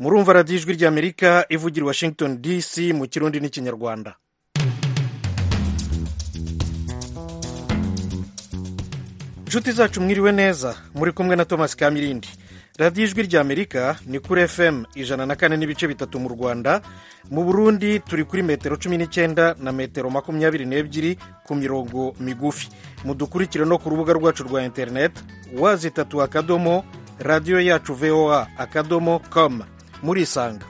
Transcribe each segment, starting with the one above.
murumva radiyo ijwi ry'amerika ivugira i washington dc mu kirundi n'ikinyarwanda inshuti zacu mwiriwe neza muri kumwe na thomas kamirindi radiyo ijwi ry'amerika ni kuri fm ijana na kane n'ibice bitatu mu rwanda mu burundi turi kuri metero cumi n'icyenda na metero makumyabiri n'ebyiri ku mirongo migufi mudukurikire no ku rubuga rwacu rwa interineti wazitatu akadomo radiyo yacu voa akadomo com murisanga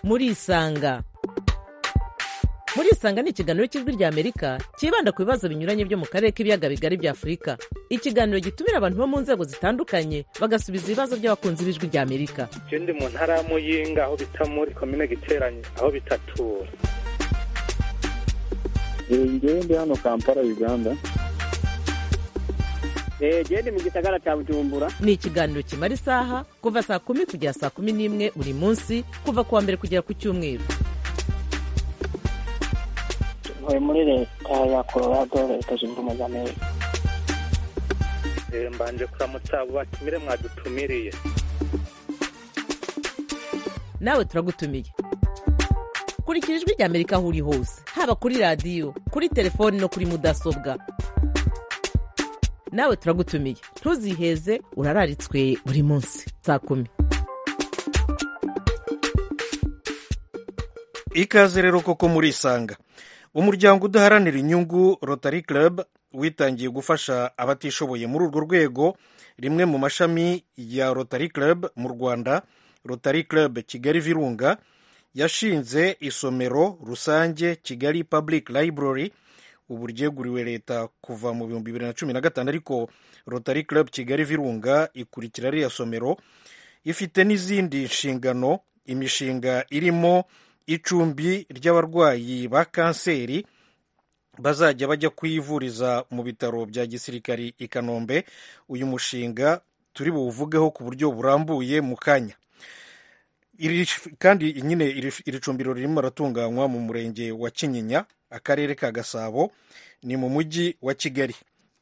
murisanga murisanga ni ikiganiro cy'ijwi ry'amerika cyibanda ku bibazo binyuranye byo mu karere k'ibiyaga bigari bya afurika ikiganiro gitumira abantu bo mu nzego zitandukanye bagasubiza ibibazo by'abakunzi b'ijwi ry'amerika je ndi mu ntara ya muyinga aho bita muri komine giteranye aho bitatura ngewe ndi hano kampala uganda genda mu gisagara cya bujumbura ni ikiganiro kimara isaha kuva saa kumi kugera saa kumi n'imwe buri munsi kuva ku wa mbere kugera ku cyumweru uyu muri leta ya colorado leta zunze ubumwe za amerika Eh, mbanje kuramutsa abo batumire mwadutumiriye nawe turagutumiye kurikira ijwi ry'amerika aho uri hose haba kuri radiyo kuri telefoni no kuri mudasobwa nawe turagutumiye ntuziheze urararitswe buri munsi saa kumi ikaze rero koko murisanga umuryango udaharanira inyungu rotary club witangiye gufasha abatishoboye muri urwo rwego rimwe mu mashami ya rotary club mu rwanda rotary club kigali virunga yashinze isomero rusange kigali public library ubu ryeguriwe leta kuva mu bihumbi bibiri na cumi na gatanu ariko rotary club kigali virunga ikurikira ririya somero ifite n'izindi nshingano imishinga irimo icumbi ry'abarwayi ba kanseri bazajya bajya kuyivuriza mu bitaro bya gisirikari i kanombe uyu mushinga turi buwuvugeho ku buryo burambuye mu kanya Iri sh- kandi nyine iri- iri cumbiro ririmo aratunganywa mu murenge wa kinyinya akarere ka gasabo ni mu mujyi wa kigali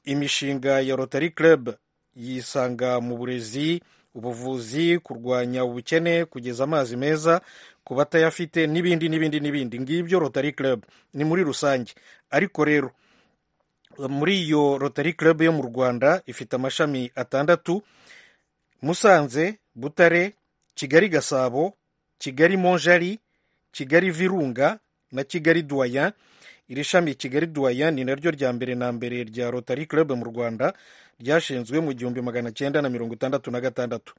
imishinga ya rotary club yisanga mu burezi ubuvuzi kurwanya ubukene kugeza amazi meza ku batayafite n'ibindi n'ibindi n'ibindi ngibyo rotary club ni muri rusange ariko rero muri iyo rotary club yo mu rwanda ifite amashami atandatu musanze butare kigali gasabo kigali monjari kigali virunga na kigali duwaya iri shami kigali duwaya ni naryo rya mbere na mbere rya rotary club mu rwanda ryashinzwe mu gihumbi magana cyenda na mirongo itandatu na gatandatu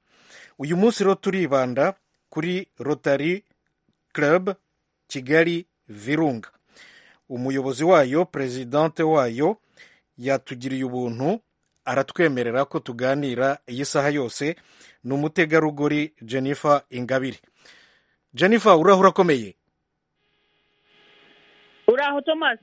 uyu munsi rero turibanda kuri rotary club kigali virunga umuyobozi wayo perezidante wayo yatugiriye ubuntu aratwemerera ko tuganira iyi saha yose ni umutegarugori jennifer ingabire jennifer urahura akomeye uraho thomas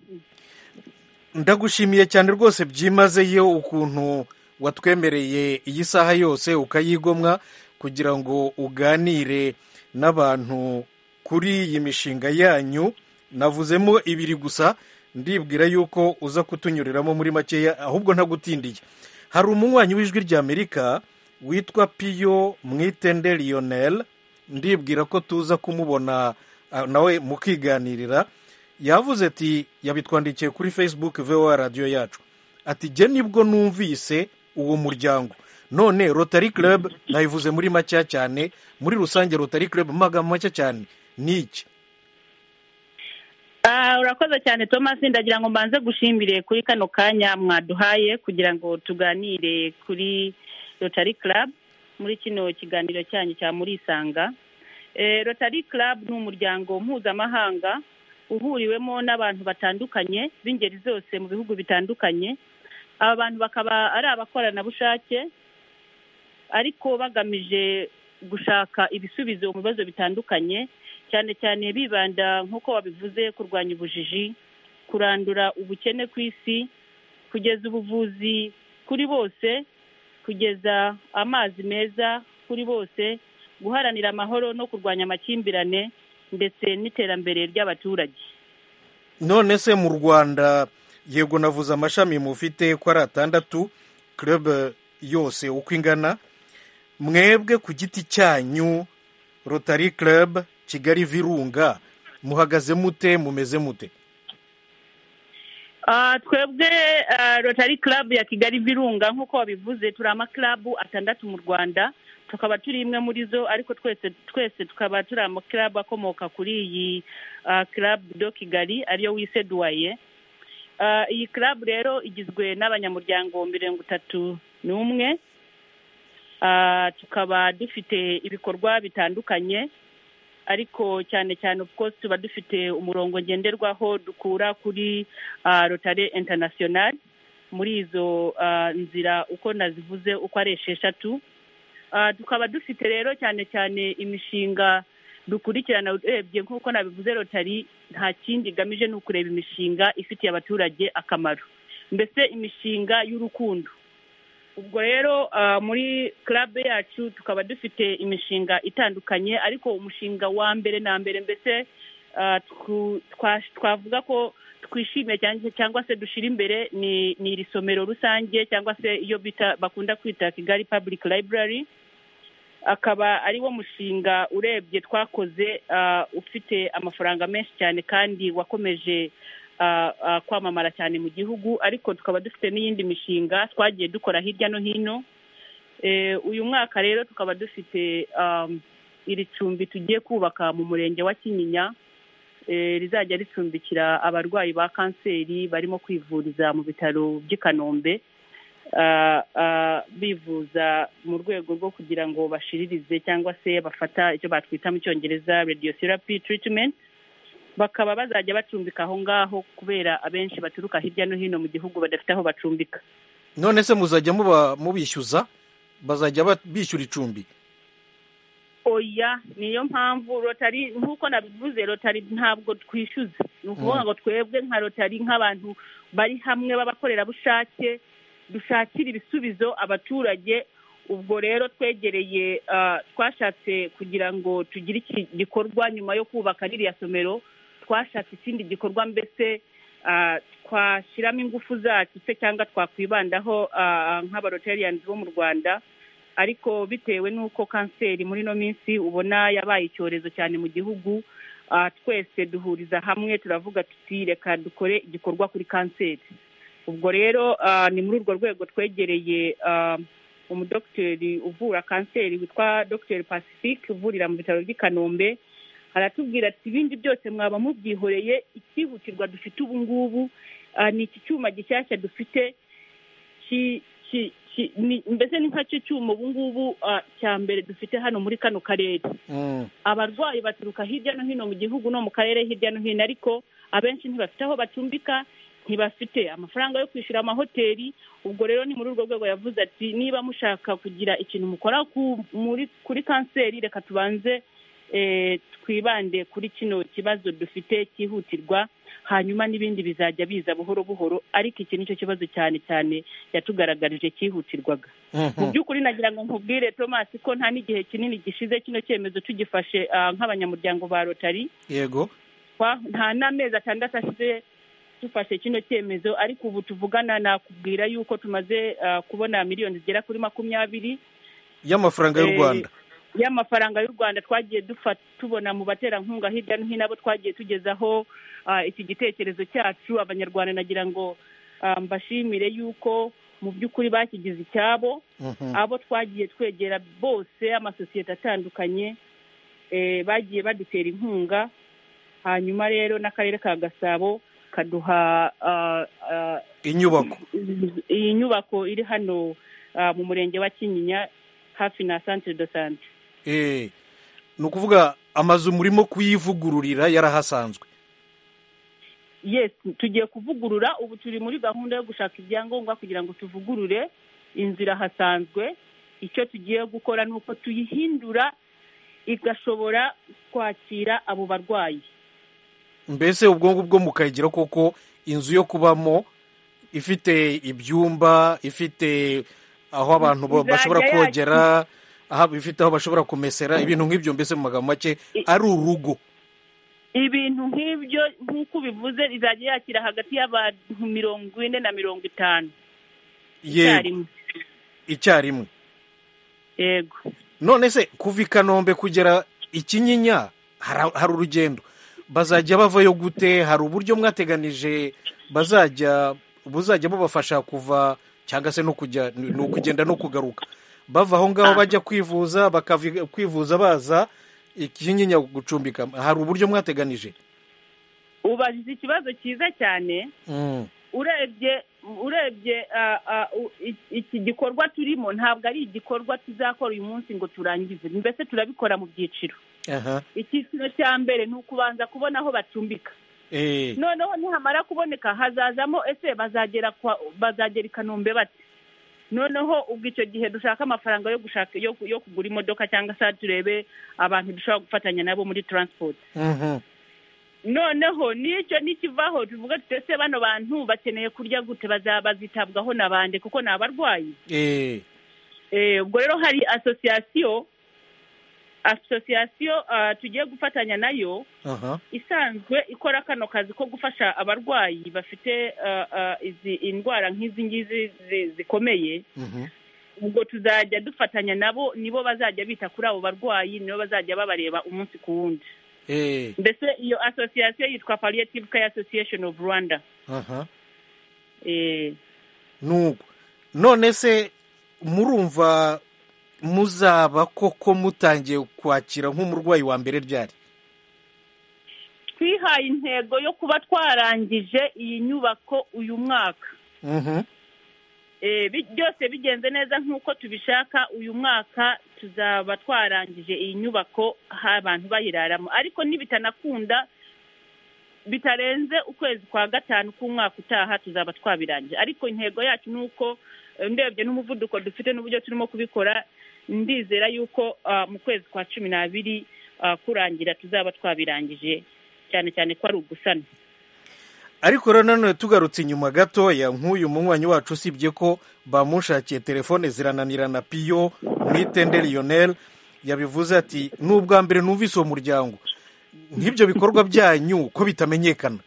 ndagushimiye cyane rwose byimazeyo ukuntu watwemereye iyi saha yose ukayigomwa kugira ngo uganire n'abantu kuri iyi mishinga yanyu navuzemo ibiri gusa ndibwira yuko uza kutunyuriramo muri makeya ahubwo ntagutindiye hari umunywanyi w'ijwi ry'amerika witwa piyo mwitende lionel ndibwira ko tuza kumubona ah, nawe mukiganirira yavuze ati yabitwandikiye kuri facebook voa radiyo yacu ati jye nibwo numvise uwo muryango none rotary club nayivuze muri makeya cyane muri rusange rotary club mu magambo make cyane ni iki Ah, urakoze cyane thomas ndagira ngo mbanze gushimire kuri kano kanya mwaduhaye kugira ngo tuganire kuri rotary club muri kino kiganiro cyanyu cya murisanga eh, rotary club ni umuryango mpuzamahanga uhuriwemo n'abantu batandukanye b'ingeri zose mu bihugu bitandukanye aba bantu bakaba ari abakoranabushake ariko bagamije gushaka ibisubizo mu bibazo bitandukanye cyane cyane bibanda nk'uko wabivuze kurwanya ubujiji kurandura ubukene ku isi kugeza ubuvuzi kuri bose kugeza amazi meza kuri bose guharanira amahoro no kurwanya amakimbirane ndetse n'iterambere ry'abaturage none se mu rwanda yego navuze amashami mufite ko ari atandatu club yose uko ingana mwebwe ku giti cyanyu rotary club kigali virunga muhagaze mute mumeze mute Ah, twebwe ah, rotary club ya kigali virunga nk'uko wabivuze turi amakarabu atandatu mu rwanda tukaba turi imwe muri zo ariko twese twese tukaba turi amakarabu akomoka kuri iyi ah, club do kigali ariyo wiseduwaye Ah, iyi club rero igizwe n'abanyamuryango mirongo itatu n'umwe Ah, tukaba dufite ibikorwa bitandukanye ariko cyane cyane of course tuba dufite umurongo ngenderwaho dukura kuri ah, rotary international muri izo ah, nzira uko nazivuze uko ari esheshatu Ah, tukaba dufite rero cyane cyane imishinga dukurikirana urebye nk'uko nabivuze rotary nta kindi igamije ni ukureba imishinga ifitiye abaturage akamaro mbese imishinga y'urukundo ubwo rero ah, muri club yacu tukaba dufite imishinga itandukanye ariko umushinga wa mbere na mbere mbese ah, twu- twa- twavuga ko twishimiye cyane cyangwa se dushira imbere ni ni iri somero rusange cyangwa se iyo bita bakunda kwita kigali public library akaba ari wo mushinga urebye twakoze ah, ufite amafaranga menshi cyane kandi wakomeje ah, ah, kwamamara cyane mu gihugu ariko tukaba dufite n'iyindi mishinga twagiye dukora hirya no hino Eh, uyu mwaka rero tukaba dufite um, iri cumbi tugiye kubaka mu murenge wa kinyinya Eh, rizajya ricumbikira abarwayi ba kanseri barimo kwivuriza mu bitaro by'i kanombe Ah, ah, bivuza mu rwego rwo kugira ngo bashiririze cyangwa se bafata icyo batwita mu cyongereza radiotherapy treatment bakaba bazajya bacumbika aho ngaho kubera abenshi baturuka hirya no hino mu gihugu badafite aho bacumbika none se muzajya muba mubishyuza bazajya ba- bishyura icumbi oya niyo mpamvu rotari nk'uko nabivuze rotari ntabwo twishyuza ni ukuvuga ngo twebwe nka rotari nk'abantu bari hamwe b'abakorerabushake dushakira ibisubizo abaturage ubwo rero twegereye ah, twashatse kugira ngo tugire iki gikorwa nyuma yo kubaka ririya somero twashatse ikindi gikorwa mbese ah, twashyiramo ingufu zacu se cyangwa twakwibandaho ah, nk'abarotariyanzi bo mu rwanda ariko bitewe n'uko kanseri muri ino minsi ubona yabaye icyorezo cyane mu gihugu ah, twese duhuriza hamwe turavuga tuti reka dukore igikorwa kuri kanseri ubwo rero ah, ni muri urwo rwego twegereye ah, umudogiteri uvura kanseri witwa dogiteri pacifique uvurira mu bitaro by'i kanombe aratubwira ati ibindi byose mwaba mubyihoreye icyihutirwa dufite ubu ngubu ah, ni iki cyuma gishyashya dufite ki- ki- ki- ni- mbese ni nka cyo cyuma ubu ngubu ah, cya mbere dufite hano muri kano karere Mm. abarwayi baturuka hirya no hino mu gihugu no mu karere hirya no hino ariko abenshi ntibafite aho bacumbika ntibafite amafaranga yo kwishyura amahoteli ubwo rero ni muri urwo rwego yavuze ati niba mushaka kugira ikintu mukora ku- muri- kuri kanseri reka tubanze eh, twibande kuri kino kibazo dufite cyihutirwa hanyuma n'ibindi bizajya biza buhoro buhoro ariko iki nicyo kibazo cyane cyane yatugaragarije cyihutirwaga mu Mhm. by'ukuri nagira ngo nkubwire thomas ko nta n'igihe kinini gishize kino cyemezo tugifashe ah, nk'abanyamuryango ba rotari yego Twa- nta n'amezi atandatu ashize dufashe kino cyemezo ariko ubu tuvugana nakubwira yuko tumaze ah, kubona miliyoni zigera kuri makumyabiri y'amafaranga y'u Eh, rwanda y'amafaranga y'u rwanda twagiye dufa- tubona mu baterankunga hirya no hino abo twagiye tugezaho ah, iki gitekerezo cyacu abanyarwanda nagira ngo ah, mbashimire yuko mu by'ukuri bakigize icyabo Mhm. abo twagiye twegera bose amasosiyete atandukanye eh, bagiye badutera inkunga hanyuma rero n'akarere ka gasabo kaduha ah, ah, inyubako iyi nyubako iri hano ah, mu murenge wa kinyinya hafi na centre de sante Eh, ni ukuvuga amazu murimo kuyivugururira yarahasanzwe yes tugiye kuvugurura ubu turi muri gahunda yo gushaka ibyangombwa kugira ngo tuvugurure inzira hasanzwe icyo tugiye gukora ni uko tuyihindura igashobora kwakira abo barwayi mbese ubwo ngubwo mukayigira koko inzu yo kubamo ifite ibyumba ifite aho abantu ba- Izajya bashobora yakira- kogera aha- ifite aho bashobora kumesera ibintu nk'ibyo mbese mu magambo make I- ari urugo ibintu nk'ibyo nk'uko ubivuze izajya yakira hagati y'abantu mirongo ine na mirongo itanu yego icyarimwe icyarimwe yego none se kuva i kanombe kugera ikinyinya hari hari urugendo bazajya bavayo gute hari uburyo mwateganije bazajya buzajya bubafasha kuva cyangwa se no kujya ni ukugenda no kugaruka bava aho ngaho bajya kwivuza bakava kwivuza baza ikinyinya gucumbika hari uburyo mwateganije ubajije ikibazo cyiza cyane Mm, urebye urebye ah, ah, u- i- iki gikorwa turimo ntabwo ari igikorwa tuzakora uyu munsi ngo turangize mbese turabikora mu byiciro aha icyiciro cya mbere ni ukubanza kubona aho bacumbika eh noneho nihamara kuboneka hazazamo ese bazagera kwa bazagera i kanombe bate noneho ubwo icyo gihe dushaka amafaranga yo gushaka yo, ku- yo kugura imodoka cyangwa se turebe abantu dushobora gufatanya nabo muri transport mhm, noneho n'icyo nikivaho tuvuga tuti ese bano bantu bakeneye kurya gute baza- bazitabwaho na bande kuko ni abarwayi eh Eh, ubwo rero hari asosiyasiyo asosiyasiyo ah, tugiye gufatanya nayo aha isanzwe ikora kano kazi ko gufasha abarwayi bafite ah, ah, izi indwara nk'izi ngizi zi- zikomeye mhm, ubwo tuzajya dufatanya nabo nibo bazajya bita kuri abo barwayi nibo bazajya babareba umunsi ku wundi eh mbese iyo asosiyasiyo yitwa palliative care association of rwanda aha Eh, nuko none se murumva muzaba koko mutangiye kwakira nk'umurwayi wa mbere ryari twihaye intego yo kuba twarangije iyi nyubako uyu mwaka Mhm, Eh, bi- byose bigenze neza nk'uko tubishaka uyu mwaka tuzaba twarangije iyi nyubako ha abantu bayiraramo ariko nibitanakunda bitarenze ukwezi kwa gatanu k'umwaka utaha tuzaba twabirangije ariko intego yacu ni uko eh, ndebye n'umuvuduko dufite n'uburyo turimo kubikora ndizera yuko ah, mu kwezi kwa cumi n'abiri ah, kurangira tuzaba twabirangije cyane cyane ko ari ugusana ariko rero nanone tugarutse inyuma gatoya nk'uyu munywanyi wacu usibye ko bamushakiye telefone zirananirana piyo mu itende lionel yabivuze ati ni ubwa mbere numvise uwo muryango nk'ibyo bikorwa byanyu ko bitamenyekana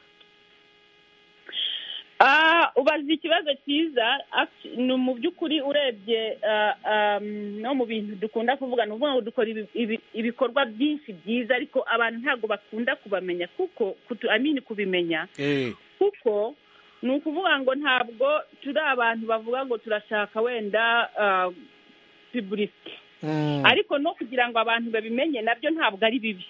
Ah, ubaza ikibazo cyiza Act- ni mu by'ukuri urebye ah, ah, no mu bintu dukunda kuvuga ni ukuvuga ngo dukora ibi- ibi- ibikorwa byinshi byiza ariko abantu ntabwo bakunda kubamenya kuko kutu- I mean kubimenya eh kuko ni ukuvuga ngo ntabwo turi abantu bavuga ngo turashaka wenda ah, publicity mm, ariko no kugira ngo abantu babimenye nabyo ntabwo ari bibi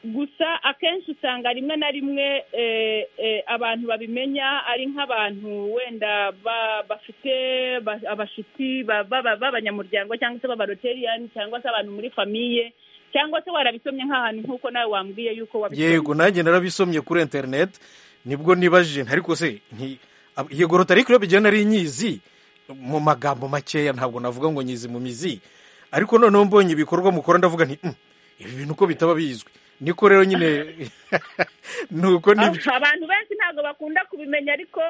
gusa akenshi usanga rimwe na rimwe eh, eh, abantu babimenya ari nk'abantu wenda ba- bafite ba- abashuti ba- ba- b'abanyamuryango cyangwa se b'abaroteriyani cyangwa se abantu muri famiye cyangwa se warabisomye nk'ahantu nk'uko nawe wambwiye yuko wabisomye yego nanjye narabisomye kuri interineti nibwo nibajije ariko se nti- ab- yego rotari club igihe nari nyizi mu magambo makeya ntabwo navuga ngo nyizi mu mizi ariko noneho mbonye ibikorwa mukora ndavuga nti "Mm, ibi bintu ko bitaba bizwi niko rero nyine nuko nibyo Ah, abantu benshi ntabwo bakunda kubimenya ariko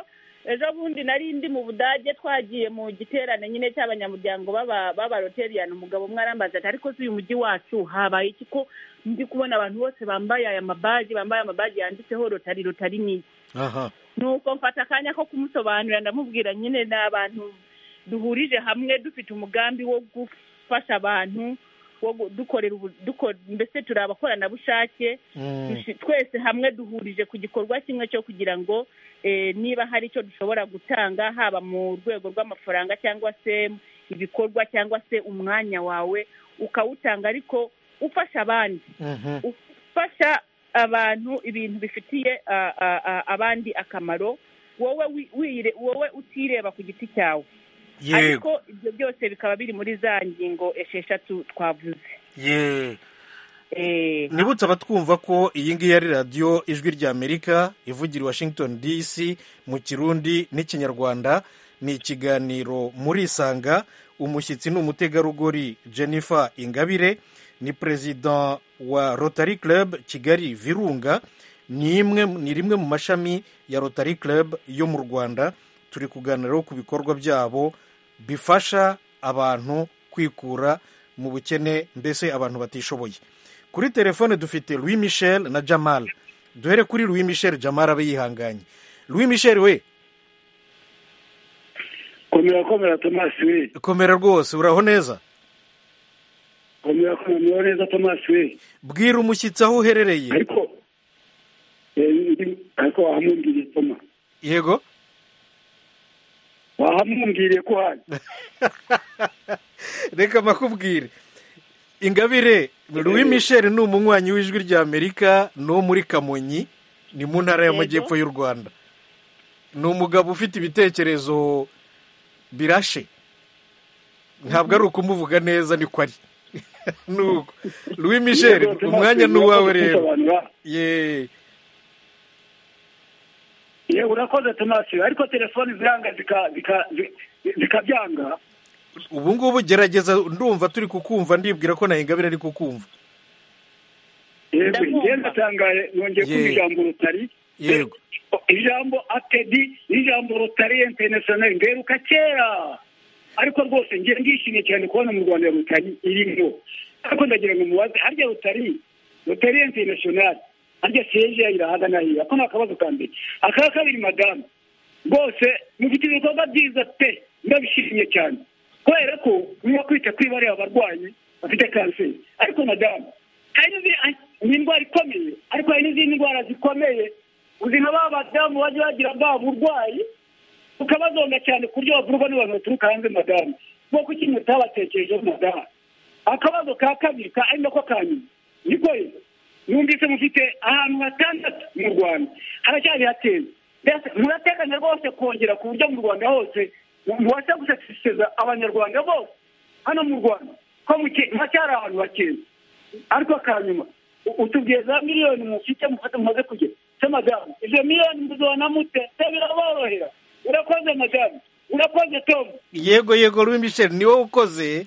ejo bundi nari ndi mu budage twagiye mu giterane nyine cy'abanyamuryango b'aba- b'abaroteriyani umugabo umwe arambaza ati ariko si uyu mujyi wacu habaye iki ko ndi kubona abantu bose bambaye aya mabaji bambaye amabaji yanditseho rotari rotari ni iki?" aha nuko mfata akanya ko kumusobanurira ndamubwira nyine ni abantu duhurije hamwe dufite umugambi wo gufasha abantu wo gu- dukorera ubu- duko- mbese turi abakoranabushake Mm, Dushi- twese hamwe duhurije ku gikorwa kimwe cyo kugira ngo eh, niba hari icyo dushobora gutanga haba mu rwego rw'amafaranga cyangwa se ibikorwa cyangwa se umwanya wawe ukawutanga ariko ufasha abandi mhm, ufasha abantu ibintu bifitiye ah, ah, ah, abandi akamaro wowe wi- wire- wowe utireba ku giti cyawe yego ariko ibyo byose bikaba biri muri za ngingo esheshatu twavuze ye Eh, nibutse abatwumva ko iyi ngiyi ari radiyo ijwi ry'amerika ivugira i washington dc mu kirundi n'ikinyarwanda ni ikiganiro murisanga umushyitsi ni umutegarugori jennifer ingabire ni perezida wa rotary club kigali virunga ni imwe ni rimwe mu mashami ya rotary club yo mu rwanda turi kuganiraho ku bikorwa byabo bifasha abantu kwikura mu bukene mbese abantu batishoboye kuri telefone dufite louis michel na jamal duhere kuri louis michel jamal abe yihanganye louis michel we ko komera komera tomasi we komera rwose uraho neza komera komera muraho neza tomasi we bwira umushyitsi aho uherereye ariko eh, ndi- ariko wahamumbwiriye toma yego wahamumbwiriye ko hari reka makubwire ingabire louis michel ni umunywanyi w'ijwi rya amerika ni uwo muri kamonyi ni mu ntara y'amajyepfo y'u rwanda ni umugabo ufite ibitekerezo birashe ntabwo ari ukumuvuga neza niko ari nuko louis michel umwanya ni uwawe rero ye ye urakoze tomasi we ariko telefoni ziranga zika- zika- zi- zikabyanga ubu ngubu gerageza ndumva turi kukumva ndibwira ko na ingabire ari kukumva yego Ndakumva. ngenda tangaye nongeye Ye. kumva ijambo rutari yego ijambo atedi ijambo rotari interinasiyoneri ngeruka kera ariko rwose ngiye ndishimye cyane kubona mu rwanda rutari irimo ariko ndagira ngo mubaze harya rotari rotari interinasiyoneri harya siyeje irahaga na hira ako ni akabazo ka mbere aka kabiri madamu rwose mufite ibikorwa byiza pe ndabishimye cyane kubera ko murimo kwita ku ibare abarwayi bafite kanseri ariko madamu hari n'izi- ni indwara ikomeye ariko hari n'izindi ndwara zikomeye uzi nka ba badamu bajya bagira bwa burwayi ukabazonga cyane ku buryo bavurwa n'abantu baturuka hanze madamu bwo kuki mutabatekerejeho madamu akabazo ka kabiri ka ari nako ka nyuma niko rero numvise mufite ahantu hatandatu mu rwanda haracyari hateze Mbese murateganya rwose kongera ku buryo mu rwanda hose mubasha gusatisfeza abanyarwanda bose hano mu rwanda ko muke- haracyari ahantu hakeye ariko akanyuma u- utubwiye za miliyoni mufite mufate mumaze kugera se madamu izo miliyoni muzibona mute se biraborohera urakoze madamu urakoze tom yego yego louis michel ni wowe ukoze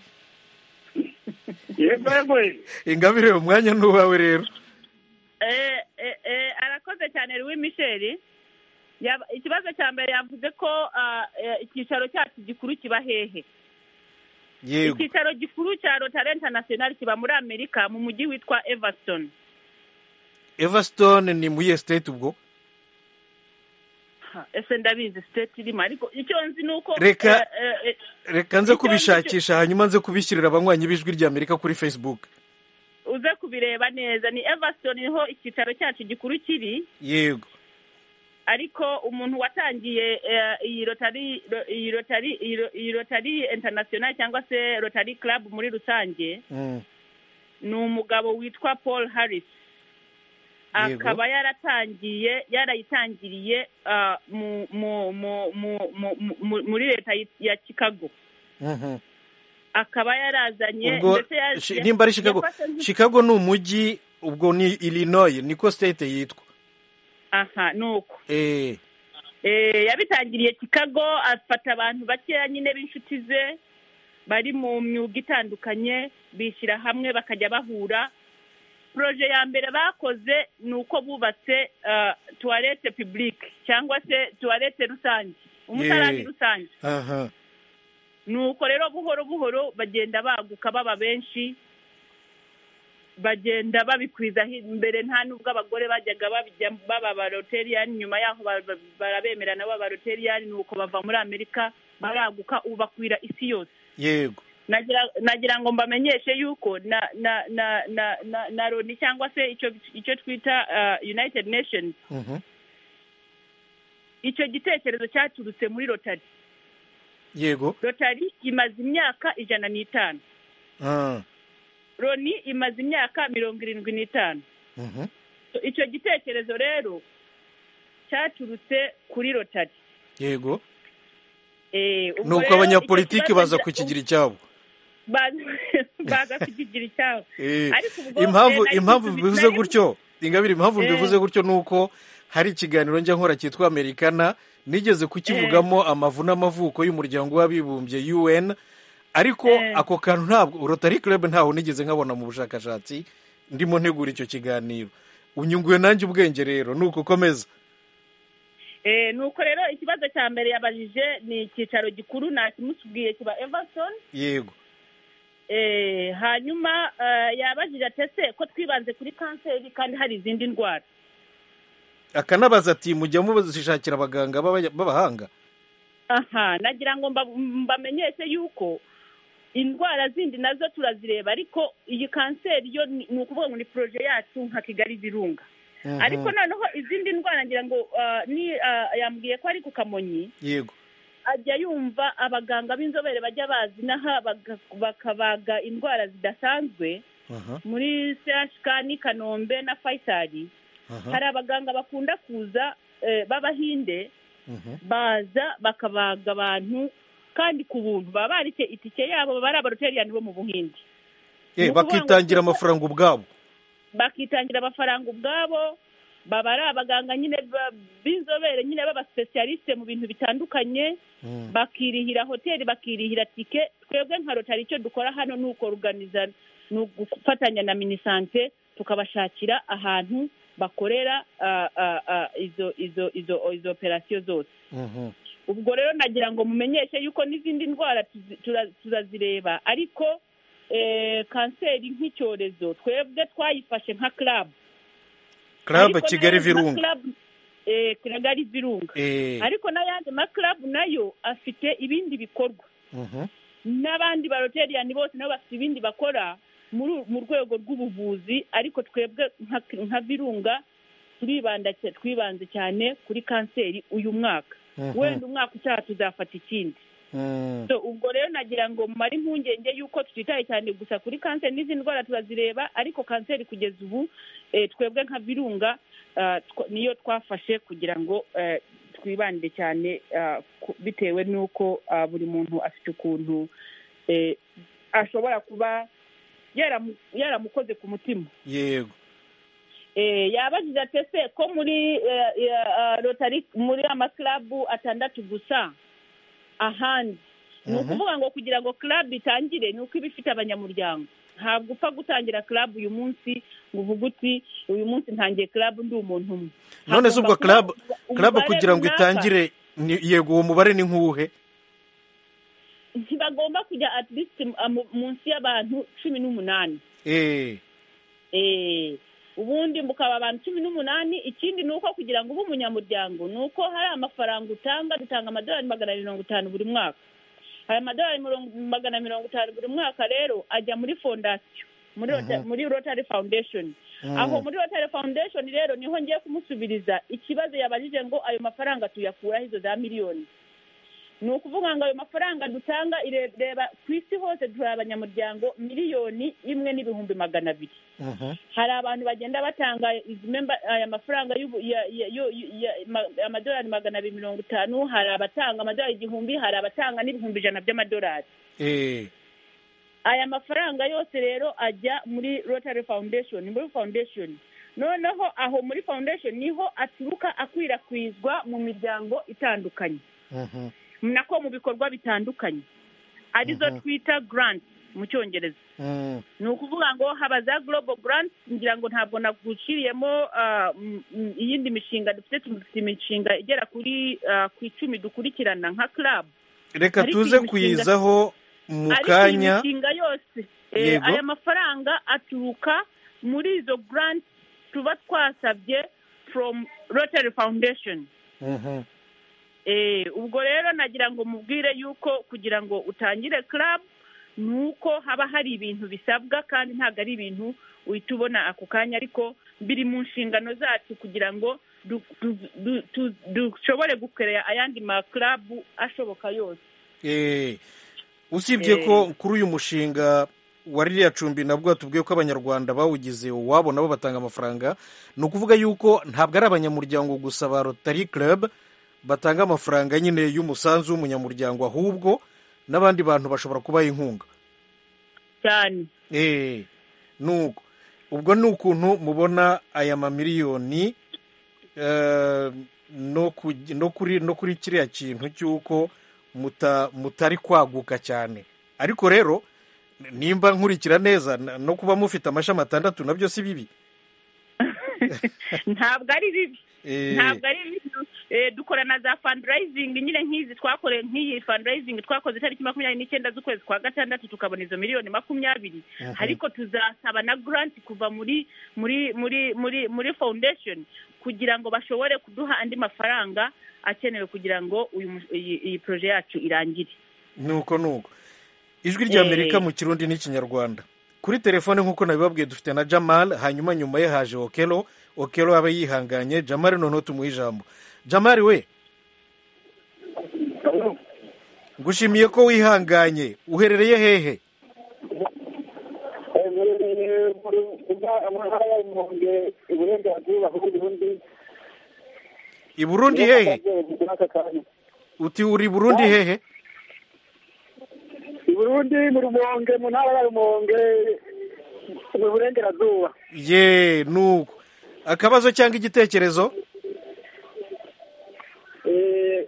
yego yego yego. ingabire umwanya ni uwawe rero Eh, eh, eh, arakoze cyane Louis Michel Yaba- ikibazo cya mbere yavuze ko ah, eh, icyicaro cyacu gikuru kiba hehe yego icyicaro gikuru cya rotare international kiba muri amerika mu mujyi witwa everston everstone ni mu iye state ubwo Ha, ese ndabizi state irimo ariko icyo nzi ni uko Reka- eh, eh, eh, reka nze Icyo kubishakisha hanyuma nze kubishyirira abanywanyi b'ijwi ry'amerika kuri facebook uze kubireba neza ni everston niho icyicaro cyacu gikuru kiri yego ariko umuntu watangiye eh, iyi rotari ro- iyi rotari iyi ro- iyi rotari international cyangwa se rotari club muri rusange Mm. ni umugabo witwa paul harris Yego. akaba yaratangiye yarayitangiriye ah, mu- mu- mu- mu- mu- mu- muri leta ya chicago Mhm. akaba yarazanye ubwo ndetse ya- shi- ya- nimba ari chicago yafashe nk'i- chicago ni umujyi ubwo ni illinois niko state yitwa aha ni uko Eh, Eh, yabitangiriye chicago afata abantu bakeya nyine b'inshuti ze bari mu myuga itandukanye bishyira hamwe bakajya bahura poroje ya mbere bakoze ni uko bubatse ah, tuwarete pibulike cyangwa se tuwarete rusange umutarani Yee. rusange aha nuko rero buhoro buhoro bagenda baguka baba benshi bagenda babikwiza hi- mbere nta n'ubwo abagore bajyaga babijya baba baroteriyani nyuma yaho ba- ba- barabemera nabo baroteriyani nuko bava muri amerika baraguka ubu bakwira isi yose yego nagira nagira ngo mbamenyeshe yuko na na na na na, na roni cyangwa se icyo icyo twita ah, united nations Mhm. icyo gitekerezo cyaturutse muri rotari yego rotari imaze imyaka ijana n'itanu Ah. loni imaze imyaka mirongo irindwi n'itanu Mhm. icyo gitekerezo rero cyaturutse kuri rotari yego Eh, ubwo ni uko rero abanyapolitiki icyo kibazo baza ngira- kukigira icyabo baza- baza kukigira icyabo Eh, Ariko ubwo, impamvu eh, nari impamvu nisubiza- bivuze nari- gutyo ingabire impamvu Eh. bivuze gutyo ni uko hari ikiganiro njya nkora cyitwa americana nigeze kukivugamo amavu n'amavuko y'umuryango w'abibumbye un ariko Eh. ako kantu ntabwo rotary club ntawo nigeze nkabona mu bushakashatsi ndimo ntegura icyo kiganiro unyunguye nanjye ubwenge rero ni uko komeza Eh, ni uko rero ikibazo cya mbere yabajije ni icyicaro gikuru nakimusubwiye kiba everson yego Eh, hanyuma eh, yabajije atese ko twibanze kuri kanseri kandi hari izindi ndwara akanabaza ati mujya mubazishakira abaganga b'abaya- b'abahanga aha nagira ngo mba- mbamenyeshe yuko indwara zindi nazo turazireba ariko iyi kanseri yo ni ni ukuvuga ngo ni poroje yacu nka kigali birunga Mhm. ariko noneho izindi ndwara ngira ngo ah, ni ah, yambwiye ko ari ku kamonyi yego ajya yumva abaganga b'inzobere bajya bazi n'aha baga- bakabaga indwara zidasanzwe aha muri sehashika n'i kanombe na fayisari aha hari abaganga bakunda kuza eh, b'abahinde mhm, baza bakabaga abantu kandi ku buntu baba barite itike yabo baba ari abaroteriyani bo mu buhinde Eh, Ni ukuvuga ngo bakitangira kuko- amafaranga ubwabo bakitangira amafaranga ubwabo baba ari abaganga nyine ba- b'inzobere nyine b'abasipesiyalisite mu bintu bitandukanye Mhm. bakirihira hoteli bakirihira tike twebwe nka rotari icyo dukora hano ni ukoruganiza ni ugufatanya na minisante tukabashakira ahantu bakorera ah, ah, ah, izo izo izo izo operasiyo zose Mhm. ubwo rero nagira ngo mumenyeshe yuko n'izindi ndwara tuzi- tura- turazireba ariko eh, kanseri nk'icyorezo twebwe twayifashe nka club club Ariko kigali nayo nka virunga club, eh, kigali virunga Eh, ariko n'ayandi ma club nayo afite ibindi bikorwa mhm, n'abandi baroteriyani bose nabo bafite ibindi bakora muri mu rwego rw'ubuvuzi ariko twebwe nka- nka virunga turibanda cya- twibanze cyane kuri kanseri uyu mwaka Mhm. wenda umwaka utaha tuzafata ikindi mhm. So, ubwo rero nagira ngo mumare impungenge y'uko tutitaye cyane gusa kuri kanseri n'izindi ndwara turazireba ariko kanseri kugeza ubu eh, twebwe nka virunga ah, twa- niyo twafashe kugira ngo eh, twibande cyane ah, ku- bitewe n'uko ah, buri muntu afite ukuntu eh, ashobora kuba yaramu- yaramukoze ku mutima yego Eh, yabajije ati ese ko muri eh, eh, ah, rotari muri amakarabu atandatu gusa ahandi ni Mhm. ukuvuga ngo kugira ngo club itangire ni uko iba ifite abanyamuryango ntabwo upfa gutangira club uyu munsi ngo uvuge uti uyu munsi ntangiye club ndi umuntu umwe none se ubwo Hagomba club kuba club umubare kugira ngo runaka. itangire ni- yego uwo mubare ni nk'uwuhe ntibagomba kujya at least ah, mu- munsi y'abantu cumi n'umunani Eh, Eh, ubundi mukaba abantu cumi n'umunani ikindi ni uko kugira ngo ube umunyamuryango ni uko hari amafaranga utanga dutanga amadolari magana abiri mirongo itanu buri mwaka aya madolari mirongo- magana mirongo itanu buri mwaka rero ajya muri fondasiyo muri Rota- Mhm. muri rotary foundation mhm. aho muri rotary foundation rero niho ngiye kumusubiriza ikibazo yabajije ngo ayo mafaranga tuyakuraho izo za miliyoni ni ukuvuga ngo ayo mafaranga dutanga ire- reba ku isi hose turi abanyamuryango miliyoni imwe n'ibihumbi magana abiri Mhm. hari abantu bagenda batanga izi memba- aya mafaranga y'ubu- ya- ya- yo- ya- ma- amadolari magana abiri mirongo itanu hari abatanga amadolari igihumbi hari abatanga n'ibihumbi ijana by'amadolari Eh, aya mafaranga yose rero ajya muri rotary foundation muri foundation noneho aho muri foundation niho aturuka akwirakwizwa mu miryango itandukanye mhm. nako mu bikorwa bitandukanye arizo Mhm. twita grant mu cyongereza Mhm. ni ukuvuga ngo haba za global grants ngira ngo ntabwo naguciriyemo ah, m- m- iyindi mishinga dufite dufite imishinga igera kuri ah, ku icumi dukurikirana nka club reka Ariko tuze iyi mishinga- kuyizaho mu ariko iyi kanya mishinga yose eh, Yego. aya mafaranga aturuka muri izo grants tuba twasabye from rotary foundation Mhm. Eh, ubwo rero nagira ngo mubwire yuko kugira ngo utangire club ni uko haba hari ibintu bisabwa kandi ntabwo ari ibintu uhita ubona ako kanya ariko biri mu nshingano zacu kugira ngo du- du- du- tu- dushobore gukorera ayandi ma club ashoboka yose Eh, usibye Eh. ko kuri uyu mushinga wa ririya cumbi nabwo tubwiye ko abanyarwanda bawugize uwabo nabo batanga amafaranga ni ukuvuga yuko ntabwo ari abanyamuryango gusa ba rotary club batanga amafaranga nyine y'umusanzu w'umunyamuryango ahubwo n'abandi bantu bashobora kubaha inkunga cyane Eh, nuko ubwo ni ukuntu mubona aya mamiliyoni eh, no ku- no kuri no kuri kiriya kintu cy'uko muta- mutari kwaguka cyane ariko rero nimba nkurikira neza na- no kuba mufite amashami atandatu nabyo si bibi ntabwo ari bibi Eh, ntabwo ari ibintu Eh, dukora na za fundraising nyine nk'izi twakore nk'iyi fundraising twakoze itariki makumyabiri n'icyenda z'ukwezi kwa gatandatu tukabona izo miliyoni makumyabiri ariko tuzasaba na grant kuva muri muri muri muri muri foundation kugira ngo bashobore kuduha andi mafaranga akenewe kugira ngo uyu mu- iyi- iyi proje yacu irangire nuko nuko ijwi ry'amerika Eh. mu kirundi n'ikinyarwanda kuri telefone nk'uko nabibabwiye dufite na jamal hanyuma nyuma ye haje okelo okelo aba yihanganye jamal noneho tumuhe ijambo jamal we ngushimiye ko wihanganye uherereye hehe uherereye mu ntara y'ibihumbi uburenganzira bw'u Burundi i burundi hehe Muri aka kanya. uti uri i burundi hehe i burundi mu rumonge mu ntara ya rumonge mu burengerazuba ye nuko akabazo cyangwa igitekerezo Eh,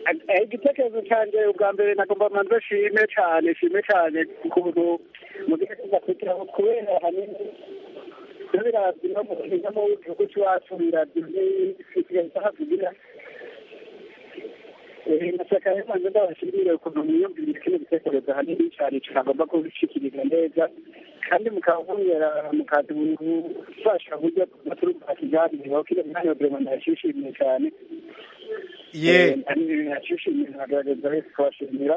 a- a- igitekerezo cyanjye ubwa mbere nagomba manze shime cyane shime cyane ku kuntu mugiye kuza kugira ngo kubera ahanini birazwi no mu no mu gihugu cyacu birazwi n'isigaye cyahavugira nashaka rero manze ndabashimire ukuntu mwiyumvira kino gitekerezo ahanini cyane cyagomba kubishikiriza neza kandi mukabongera mukaza ubufasha buryo bw'aturumva kiganiro kino mwanya vraiment ndashishimiye cyane ye nashishimiye nkagaragaza wese kubashimira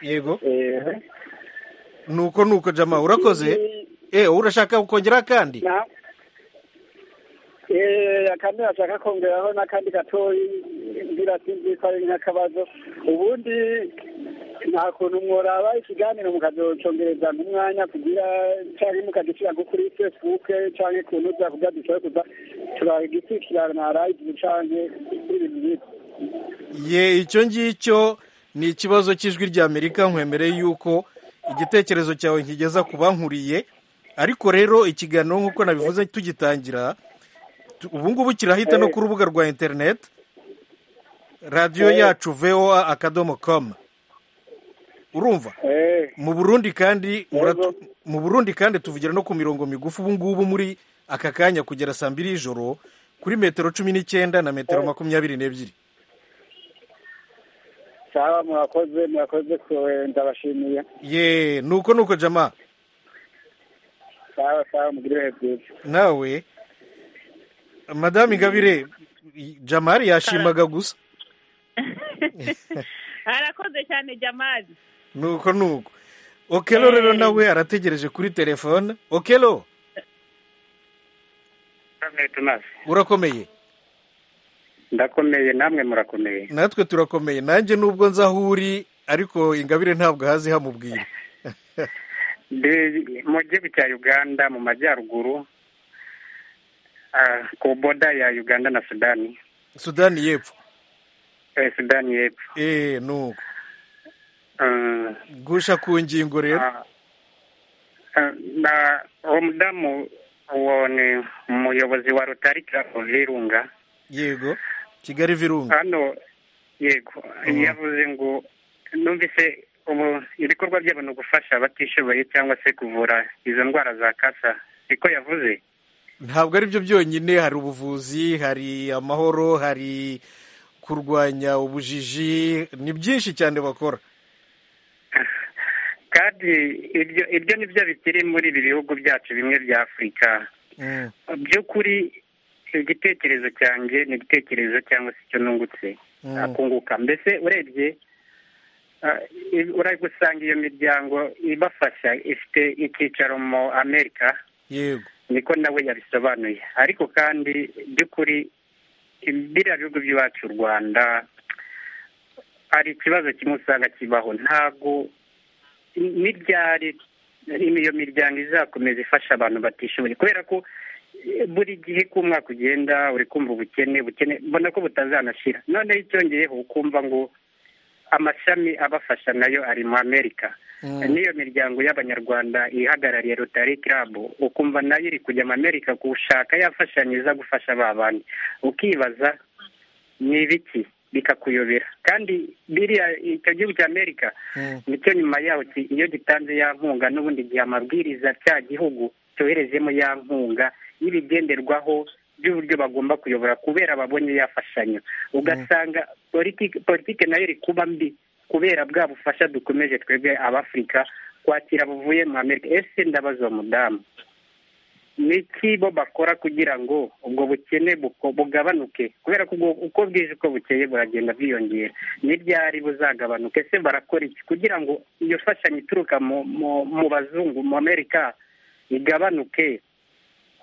yego Eh, nuko nuko jama urakoze eh, eh urashaka kongera kandi na Eh, akandi nashaka kongeraho n'akandi gatoyi ngira sinzi ko ari nk'akabazo ubundi nta kuntu mworaba ikiganiro mukazocongereza nk'umwanya kugira cyangwa mukagishyira nko kuri facebook cyangwa ukuntu uza kugira dushobore kuza turagikurikirana na radiyo cyangwa ibintu nk'ibyo ye icyo ngicyo ni ikibazo cy'ijwi ry'amerika nkwemereye yuko igitekerezo cyawe nkigeza ku bankuriye ariko rero ikiganiro nk'uko nabivuze tugitangira tu- ubu ngubu kirahita no ku rubuga rwa interineti radiyo yacu voa akadomo komu urumva Eh, mu burundi kandi muratu- Yego. mu burundi kandi tuvugira no ku mirongo migufi ubu ngubu muri aka kanya kugera saa mbiri y'ijoro kuri metero cumi n'icyenda na metero makumyabiri n'ebyiri sawa murakoze murakoze kuwe ndabashimiye ye nuko nuko jama sawa sawa mugire ibihe byiza nawe madamu ingabire jamari yashimaga gusa arakoze cyane jamazi nuko nuko okelo rero nawe arategereje kuri telefone okelo urakomeye ndakomeye namwe murakomeye natwe turakomeye nanjye nubwo nzi aho uri ariko ingabire ntabwo ahazi hamubwira ndi mu gihugu cya uganda mu majyaruguru ah, ku boda ya uganda na sudani sudani y'epfo eh, sudani y'epfo eee nuko Ah, gusha ku ngingo rero ah, ah, na uwo mudamu uwo ni umuyobozi wa rotari club virunga yego kigali virunga hano yego yavuze ngo numvise ubu ibikorwa by'abantu gufasha abatishoboye cyangwa se kuvura izo ndwara za kasa siko yavuze ntabwo ari byo byonyine hari ubuvuzi hari amahoro hari kurwanya ubujiji ni byinshi cyane bakora kandi ibyo ibyo ni byo bikiri muri ibi bihugu byacu bimwe bya afurika Mm, by'ukuri igitekerezo cyanjye ni igitekerezo cyangwa se icyo nungutse Mm. akunguka mbese urebye ah, i- uragusanga iyo miryango ibafasha ifite icyicaro mu amerika yego niko nawe yabisobanuye ariko kandi by'ukuri biriya bihugu by'iwacu u rwanda hari ikibazo kimwe usanga kibaho ntabwo n'ibyari iyo miryango izakomeza ifasha abantu batishoboye kubera ko eh, buri gihe ko umwaka ugenda uri kumva ubukene bukene mbona ko butazanashira noneho icyongeyeho ukumva ngo amashami abafasha nayo ari mu amerika Mm. n'iyo miryango y'abanyarwanda ihagarariye rotari club ukumva nayo iri kujya mu amerika gushaka yafashanya iza gufasha ba bandi ukibaza ni ibiki bikakuyobera kandi biriya icyo gihugu cya amerika Mm. nicyo nyuma yaho ki- iyo gitanze ya nkunga n'ubundi gihe amabwiriza cya gihugu cyoherezemo ya nkunga y'ibigenderwaho by'uburyo bagomba kuyobora kubera babonye yafashanya ugasanga politiki politiki nayo iri kuba mbi kubera bwa bufasha dukomeje twebwe abafurika kwakira buvuye mu amerika ese ndabaza umudamu ni iki bo bakora kugira ngo ubwo bukene buko- bugabanuke kubera ko ubwo- uko bwije uko bukeye buragenda bwiyongera ni ryari buzagabanuka ese barakora iki kugira ngo iyo fashanyo ituruka mu mu- mu bazungu mu amerika igabanuke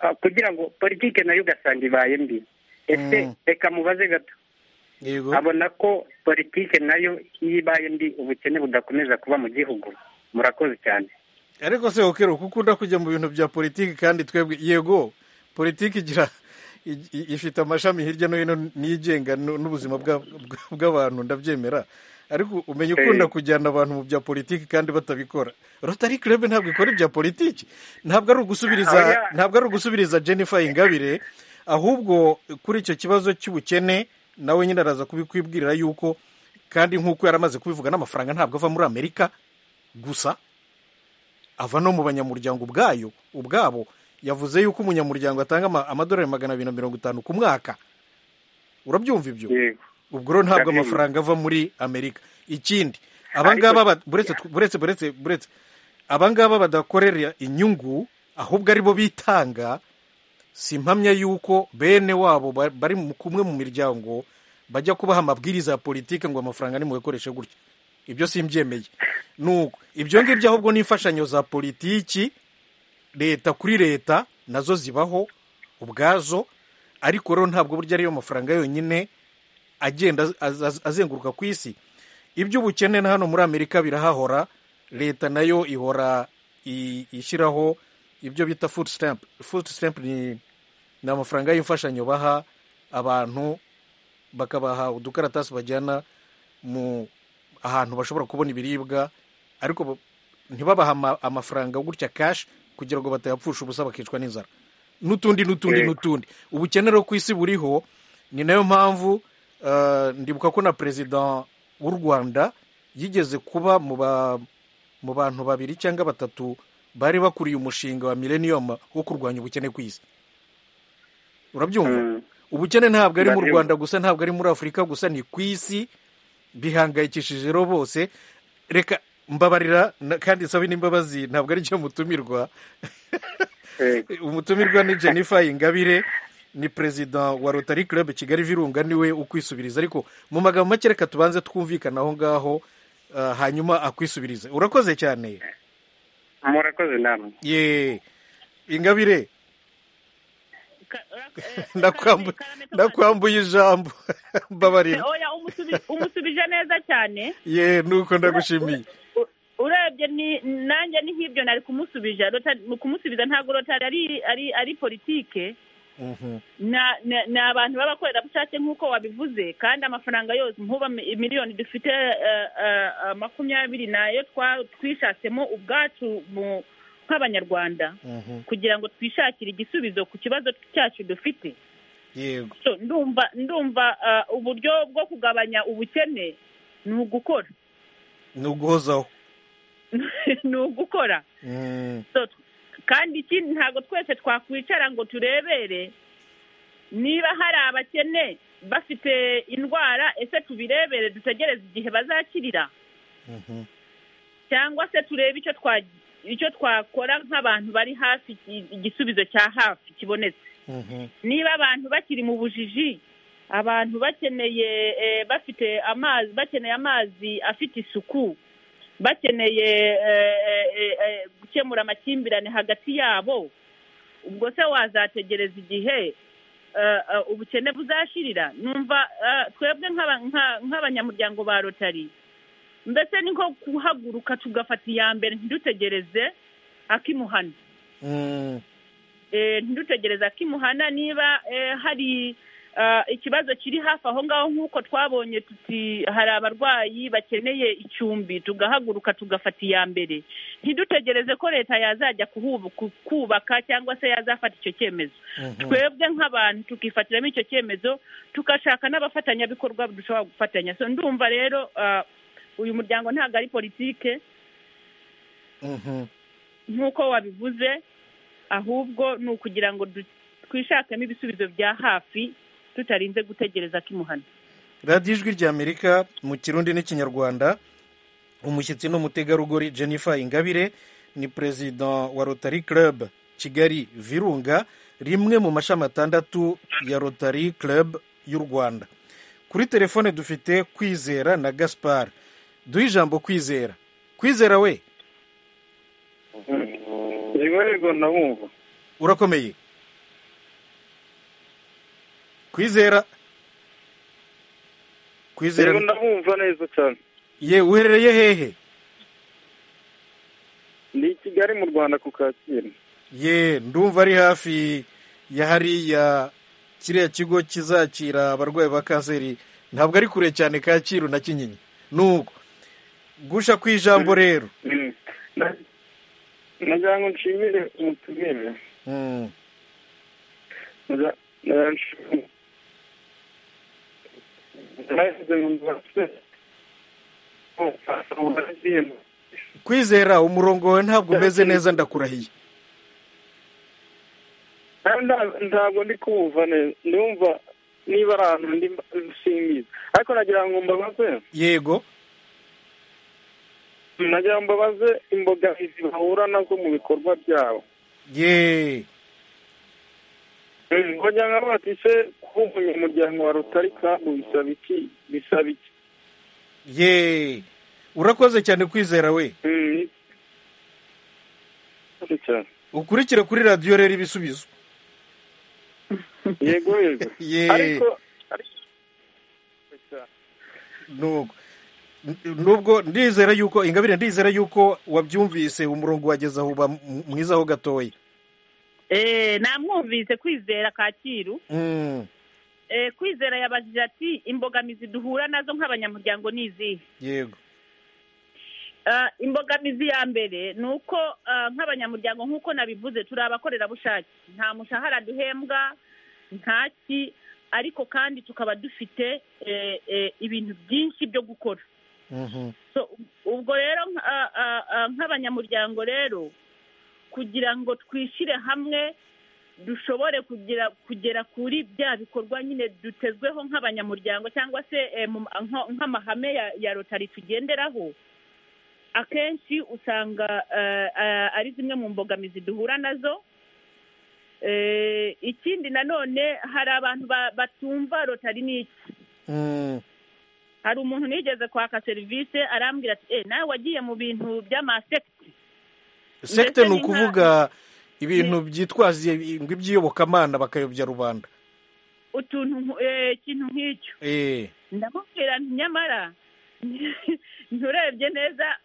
Ah, kugira ngo politiki nayo ugasanga ibaye mbi ese Mm. reka mubaze gato yego abona ko politiki nayo iyo ibaye mbi ubukene budakomeza kuba mu gihugu murakoze cyane ariko se okero kuko ukunda kujya mu bintu bya politiki kandi twebwe yego politiki igira i- i- ifite amashami hirya no hino nigenga nu- n'ubuzima bwa- bwa- bw'abantu ndabyemera ariko umenya ukunda Eh. kujyana abantu mu bya politiki kandi batabikora rotari club ntabwo ikora ibya politiki ntabwo ari ugusubiriza Oya. ntabwo ari ugusubiriza jennifer ingabire ahubwo kuri icyo kibazo cy'ubukene nawe nyine araza kubikwibwirira yuko kandi nk'uko yari amaze kubivuga n'amafaranga ntabwo ava muri amerika gusa ava no mu banyamuryango ubwayo ubwabo yavuze yuko umunyamuryango atanga ama- amadolari magana abiri na mirongo itanu ku mwaka urabyumva ibyo yego ubwo rero ntabwo Ndabyumva. amafaranga ava muri amerika ikindi abangaba ba- buretse buretse buretse buretse abangaba badakorera inyungu ahubwo ari bo bitanga si impamya y'uko bene wabo ba- bari mu- kumwe mu miryango bajya kubaha amabwiriza ya politiki ngo amafaranga nimuyakoreshe gutya ibyo simbyemeye nuko ibyo ngibyo ahubwo ni imfashanyo za politiki leta kuri leta nazo zibaho ubwazo ariko rero ntabwo burya ariyo mafaranga yonyine agenda az- az- az- azenguruka ku isi iby'ubukene na hano muri amerika birahahora leta nayo ihora i- ishyiraho ibyo bita food stamp food stamp ni ni amafaranga y'imfashanyo baha abantu bakabaha udukaratasi bajyana mu ahantu bashobora kubona ibiribwa ariko ba- ntibabaha ama- amafaranga gutya kashi kugira ngo batayapfusha ubusa bakicwa n'inzara n'utundi n'utundi Yego. n'utundi ubukene rero ku isi buriho ni nayo mpamvu eh, ndibuka ko na perezida w'u rwanda yigeze kuba mu ba mu bantu babiri cyangwa batatu bari bakuriye umushinga wa millennium wo kurwanya ubukene ku isi urabyumva Mm. ubukene ntabwo ari mu Ndabyumva. rwanda gusa ntabwo ari muri afurika gusa ni ku isi bihangayikishije rero bose reka mbabarira na- kandi sabe n'imbabazi ntabwo ari cyo mutumirwa Yego. umutumirwa ni jennifer ingabire ni perezida wa rotary club kigali virunga niwe ukwisubiriza ariko mu magambo make reka tubanze twumvikana aho ngaho ah, hanyuma akwisubirize urakoze cyane murakoze namwe ye ingabire Ka- eh, ndakwambu- Karame- Karame- ndakwambuye ijambo mbabarira oya umusubi- umusubije neza cyane ye nuko ndagushimiye U- urebye ni nanjye ni nk'ibyo nari kumusubija Rota- mu kumusubiza ntabwo rotari ari ari ari politike Mhm. na na- ni abantu b'abakorerabushake nk'uko wabivuze kandi amafaranga yose nkuba mi- miliyoni dufite eh, eh, eh, makumyabiri nayo twa- twishatsemo ubwacu mu- nk'abanyarwanda Mhm. kugira ngo twishakire igisubizo ku kibazo cyacu dufite yego So, ndumva ndumva eh, uburyo bwo kugabanya ubukene ni ugukora ni uguhozaho ni ugukora Mm. So, kandi ikindi ntabwo twese twakwicara ngo turebere niba hari abakene bafite indwara ese tubirebere dutegereze igihe bazakirira Mhm. cyangwa se turebe icyo twa icyo twakora nk'abantu bari hafi i- igisubizo cya hafi kibonetse Mhm. niba abantu bakiri mu bujiji abantu bakeneye eh, bafite amazi bakeneye amazi afite isuku bakeneye eh, eh, eh, eh, gukemura amakimbirane hagati yabo ubwo se wazategereza igihe eh, eh, ubukene buzashirira numva eh, twebwe nk'aba- nka- nk'abanyamuryango ba rotari mbese ni nko guhaguruka tugafata iya mbere ntidutegereze akimuhana Mm. Eh, ntidutegereza ko imuhana niba eh, hari ah, ikibazo kiri hafi aho ngaho nk'uko twabonye tuti hari abarwayi bakeneye icumbi tugahaguruka tugafata iya mbere ntidutegereze ko leta yazajya kuhubu- ku- kubaka cyangwa se yazafata icyo cyemezo Mhm. twebwe nk'abantu tukifatiramo icyo cyemezo tugashaka n'abafatanyabikorwa dushobora gufatanya so ndumva rero ah, uyu muryango ntabwo ari politike Mhm. nk'uko wabivuze ahubwo ni ukugira ngo du- twishakemo ibisubizo bya hafi tutarinze gutegereza ko imuhana radiyo ijwi ry'amerika mu kirundi n'ikinyarwanda umushyitsi n'umutegarugori jennifer ingabire ni perezida wa rotary club kigali virunga rimwe mu mashami atandatu ya rotary club y'u rwanda kuri telefone dufite kwizera na gaspar duhe ijambo kwizera kwizera we ntibarerwa na bumva urakomeye kwizera kwizera rero ndabumva neza cyane ye uherereye hehe ni i kigali mu rwanda ku kacyiru ye ndumva ari hafi ya hariya kiriya kigo kizakira abarwayi ba kanseri ntabwo ari kure cyane kacyiru na kinyinya nuko gusha ku ijambo rero Mm. Na- nagira ngo nshimire umutumire Mm. nagira nagira nshimire nahise ngo mbase kwizera umurongo wawe ntabwo umeze neza ndakurahiye Nta- nta- ntabwo ndi kuwumva neza ndumva niba ari ahantu ndi simbizi ariko nagira ngo mbabaze yego nagira ngo mbabaze imbogamizi bahura nazo mu bikorwa byabo ye bajya nka bati se kuba umunyamuryango wa rotari kabu bisaba iki bisaba iki ye urakoze cyane kwizera we Mm, ni- cyane. ukurikire kuri radiyo rero ibisubizo yego yego ye ariko ariko- nuko nubwo ndizera yuko ingabire ndizera yuko wabyumvise umurongo wageze aho uba mu- mwiza ho gatoya eee namwumvise kwizera kacyiru Mm, eee kwizera yabajije ati imbogamizi duhura nazo nk'abanyamuryango ni izihe yego Ah, imbogamizi ya mbere ni uko ah, nk'abanyamuryango nk'uko nabivuze turi abakorerabushake nta mushahara duhembwa ntaki ariko kandi tukaba dufite eh, eh, ibintu byinshi byo gukora Mhm, so ubwo rero nk- ah, ah, ah, nk'abanyamuryango rero kugira ngo twishyire hamwe dushobore kugira kugera kuri bya bikorwa nyine dutezweho nk'abanyamuryango cyangwa se eh, mu- nko- nk'amahame ya, ya rotari tugenderaho akenshi usanga eh, eh, ari zimwe mu mbogamizi duhura nazo Eh, ikindi nanone hari abantu ba- batumva rotari ni iki mm, hari umuntu nigeze kwaka serivisi arambwira ati eh nawe wagiye mu bintu by'amasekiti sekite ni ni nka- ukuvuga ibintu byitwaza ngo iby'iyobokamana bakayobya rubanda utuntu nku- eh, ikintu nk'icyo Eh, ndamubwira nti nyamara nturebye neza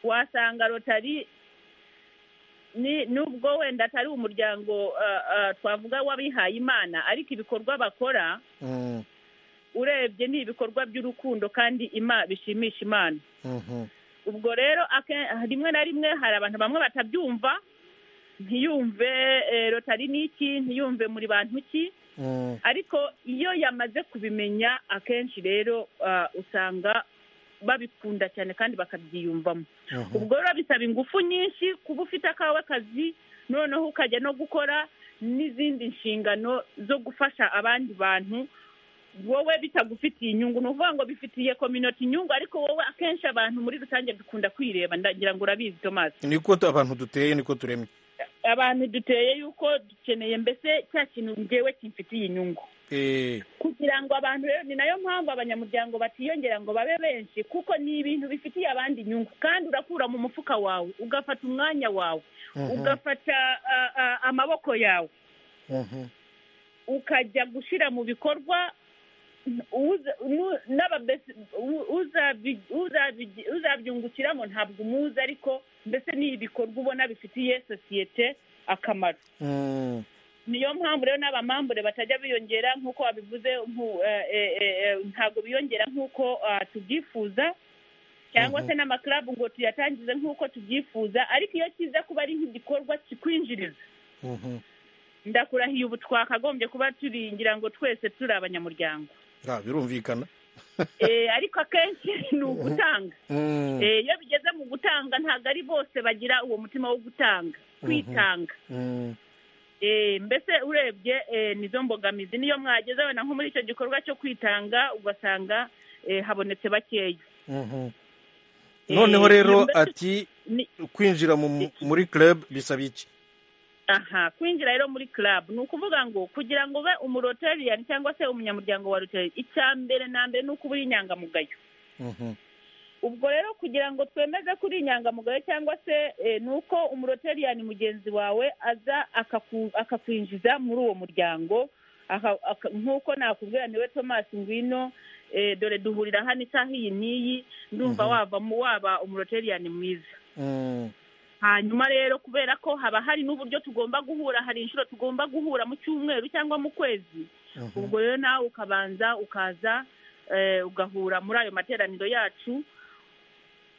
wasanga rotari ni nubwo wenda atari umuryango ah, ah, twavuga w'abihaye imana ariko ibikorwa bakora mm, urebye ni ibikorwa by'urukundo kandi ima bishimisha imana mhm, ubwo rero ake- rimwe na rimwe hari abantu bamwe batabyumva ntiyumve eh, rotari ni iki ntiyumve muri bantu ki mm, ariko iyo yamaze kubimenya akenshi rero ah, usanga babikunda cyane kandi bakabyiyumvamo mhm. ubwo rero bisaba ingufu nyinshi kuba ufite akawe kazi noneho ukajya no gukora n'izindi nshingano zo gufasha abandi bantu wowe bitagufitiye inyungu ni ukuvuga ngo bifitiye kominoti inyungu ariko wowe akenshi abantu muri rusange dukunda kwireba ndagira ngo urabizi tomasi niko abantu duteye niko turemye abantu duteye yuko dukeneye mbese cya kintu ngewe kimfitiye inyungu Eh, kugira ngo abantu rero ni nayo mpamvu abanyamuryango batiyongera ngo babe benshi kuko ni ibintu bifitiye abandi inyungu kandi urakura mu mufuka wawe ugafata umwanya wawe mhm, ugafata ah, ah, amaboko yawe mhm, ukajya gushyira mu bikorwa uza- nu- n'ababesi- u- uzabi- uzabi- uzabyungukiramo ntabwo umuzi ariko mbese ni ibikorwa ubona bifitiye sosiyete akamaro mm, niyo mpamvu rero n'abamambure batajya biyongera nk'uko wabivuze nku- eh, eh, eh, ntabwo biyongera nk'uko ah, tubyifuza cyangwa se n'amakarabu ngo tuyatangize nk'uko tubyifuza ariko iyo kiza kuba ari nk'igikorwa kikwinjiriza mhm. ndakurahiye ubu twakagombye kuba turi ngira ngo twese turi abanyamuryango Ah, birumvikana Eh, ariko akenshi ni ugutanga Mm, Eh, iyo bigeze mu gutanga ntabwo ari bose bagira uwo mutima wo gutanga kwitanga mm, Eh, Eh, mbese urebye eh, nizo mbogamizi niyo mwageze wenda nko muri icyo gikorwa cyo kwitanga ugasanga eh, habonetse bakeya Mhm. noneho rero Eh, ati ni- kwinjira mu- muri club bisaba iki aha kwinjira rero muri club ni ukuvuga ngo kugira ngo ube umurotariyani cyangwa se umunyamuryango wa rotari icya mbere na mbere ni ukuba uri inyangamugayo Mhm. ubwo rero kugira ngo twemeze ko uri inyangamugayo cyangwa se eh, ni uko umurotariyani mugenzi wawe aza akaku- akakwinjiza muri uwo muryango aka- aka- nk'uko nakubwira niwe thomas ngwino eh, dore duhurira hano isaha iyi n'iyi ndumva Mhm. wavamo waba umurotariyani mwiza Mm. hanyuma rero kubera ko haba hari n'uburyo tugomba guhura hari inshuro tugomba guhura mu cyumweru cyangwa mu kwezi Mhm. ubwo rero nawe ukabanza ukaza eh, ugahura muri ayo materaniro yacu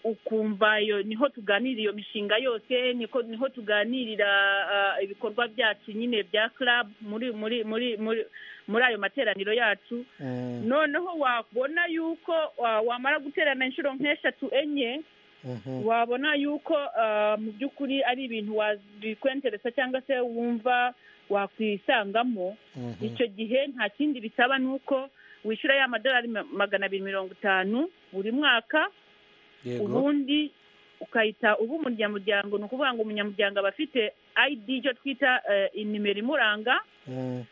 ukumva iyo niho tuganirira iyo mishinga yose niko niho tuganirira ah, ibikorwa byacu nyine bya club muri muri muri muri muri ayo materaniro yacu Mm. noneho wabona yuko ah, wamara guterana inshuro nk'eshatu enye Mhm. wabona yuko ah, mu by'ukuri ari ibintu wabikwenteresa cyangwa se wumva wakwisangamo Mhm. icyo gihe nta kindi bisaba ni uko wishyura ya madolari ma- magana abiri mirongo itanu buri mwaka yego ubundi ukahita uba umunyamuryango ni ukuvuga ngo umunyamuryango aba afite id icyo twita eh, inimero imuranga Mm.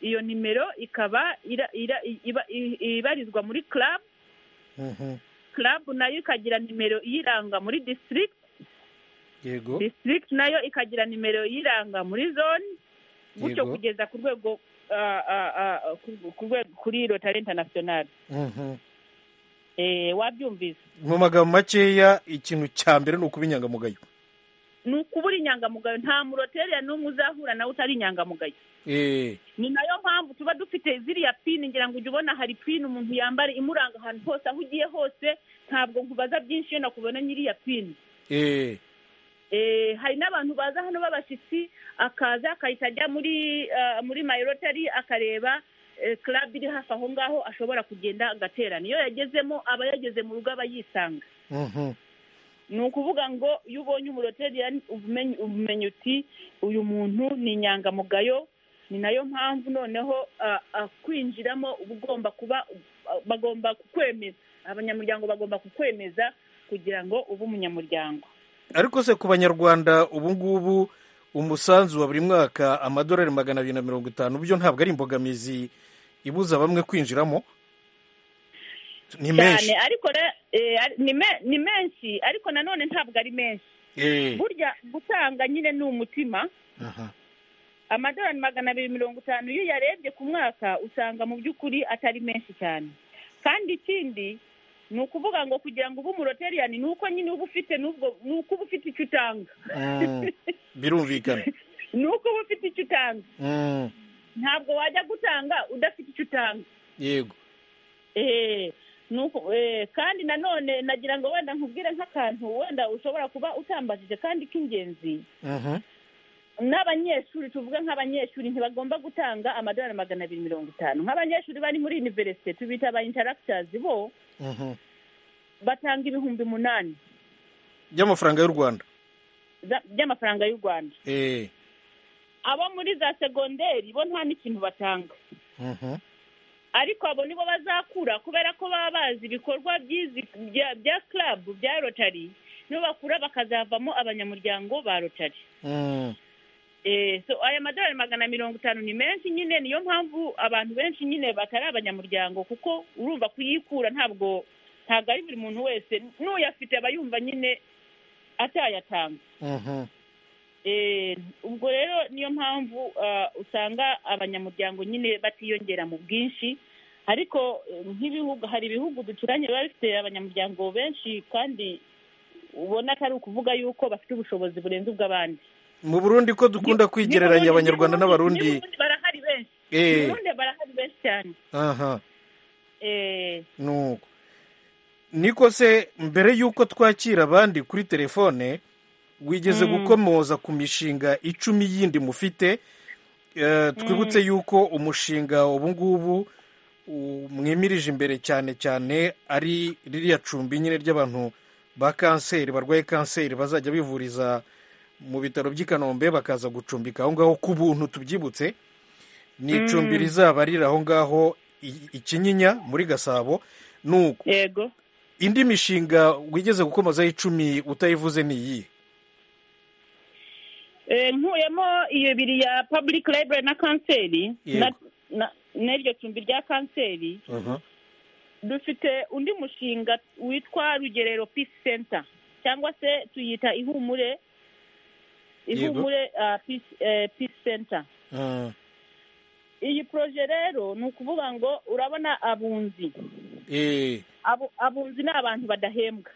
iyo nimero ikaba ira- ira- iba- i- ibarizwa muri club Mhm. club nayo ikagira nimero iyiranga muri district yego district nayo ikagira nimero yiranga muri zone gutyo Yego. kugeza ku rwego ah, ah, ah, ku- ku rwego kuri rotari international Mhm. eh, wabyumvise mu magambo makeya ikintu cya mbere ni ukuba inyangamugayo ni ukubura inyangamugayo nta muroteriya n'umwe uzahura nawe utari inyangamugayo Eh, ni nayo mpamvu tuba dufite ziriya pini ngira ngo ujye ubona hari pini umuntu yambara imuranga ahantu hose aho ugiye hose ntabwo nkubaza byinshi iyo nakubona nyiriya pini eh, Eh, hari n'abantu baza hano b'abashyitsi akaza akahita ajya muri ah, muri mayirotari akareba eh, club iri hafi aho ngaho ashobora kugenda agaterana iyo yagezemo aba yageze mu rugo aba yisanga mhm. ni ukuvuga ngo iyo ubonye umuroteriyani ubumenyi umenya uti uyu muntu ni inyangamugayo ni nayo mpamvu noneho ah, ah, kwinjiramo uba ugomba kuba ah, bagomba kukwemeza abanyamuryango bagomba kukwemeza kugira ngo ube umunyamuryango ariko se ku banyarwanda ubu ngubu umusanzu wa buri mwaka amadolari magana abiri na mirongo itanu byo ntabwo ari imbogamizi ibuza bamwe kwinjiramo ni menshi cyane ariko re- eh, ari- ni me- ni menshi ariko nanone ntabwo ari menshi Eh, burya gutanga nyine ni umutima aha. amadolari magana abiri mirongo itanu iyo uyarebye ku mwaka usanga mu by'ukuri atari menshi cyane kandi ikindi ni ukuvuga ngo kugira ngo ube umuroteriyani ni uko nyine uba ufite n'ubwo ni uko uba ufite icyo utanga Mm, birumvikana ni uko uba ufite icyo utanga Mm, ntabwo wajya gutanga udafite icyo utanga yego Eh, nuko eh, kandi nanone nagira ngo wenda nkubwire nk'akantu wenda ushobora kuba utambajije kandi k'ingenzi Mhm. n'abanyeshuri tuvuge nk'abanyeshuri ntibagomba gutanga amadolari magana abiri mirongo itanu nk'abanyeshuri bari muri univerisite tubita aba interactors bo Mhm. batanga ibihumbi umunani by'amafaranga y'u rwanda za- by'amafaranga y'u rwanda Eh, abo muri za segonderi bo nta n'ikintu batanga mhm. ariko abo nibo bazakura kubera ko baba bazi ibikorwa by'izi bya- bya club bya rotary nibo bakura bakazavamo abanyamuryango ba rotary Mm, Eh, so aya madolari magana mirongo itanu ni menshi nyine niyo mpamvu abantu benshi nyine batari abanyamuryango kuko urumva kuyikura ntabwo ntabwo ari buri muntu wese n'uyafite aba yumva nyine atayatanga mhm. Eh, ubwo rero niyo mpamvu ah, usanga abanyamuryango nyine batiyongera mu bwinshi ariko eh, nk'ibihugu hari ibihugu duturanye biba bifite abanyamuryango benshi kandi ubona atari ukuvuga yuko bafite ubushobozi burenze ubw'abandi mu burundi ko dukunda Ni- kwigereranya ni Burundi- abanyarwanda ni Burundi- n'abarundi ni Burundi barahari benshi Eh. Burundi barahari benshi cyane aha Eh, nuko niko se mbere y'uko twakira abandi kuri telefone wigeze gukomoza ku mishinga icumi yindi mufite Eh, twibutse yuko umushinga ubu ngubu u- mwimirije imbere cyane cyane ari ririya cumbi nyine ry'abantu ba kanseri barwaye kanseri bazajya bivuriza mu bitaro by'i kanombe bakaza gucumbika aho ngaho ku buntu tubyibutse ni icumbi rizaba riri aho ngaho i- i kinyinya muri gasabo nuko yego indi mishinga wigeze gukomozaho icumi utayivuze ni iyi Eh, nkuyemo iyo ibiri ya public library na kanseri Yego. na- na- n'iryo cumbi rya kanseri dufite undi mushinga witwa rugerero peace center cyangwa se tuyita ihumure Yego. ihumure ah, peace, eh, peace center Mm, iyi proje rero ni ukuvuga ngo urabona abunzi eh, Abu- abunzi ni abantu badahembwa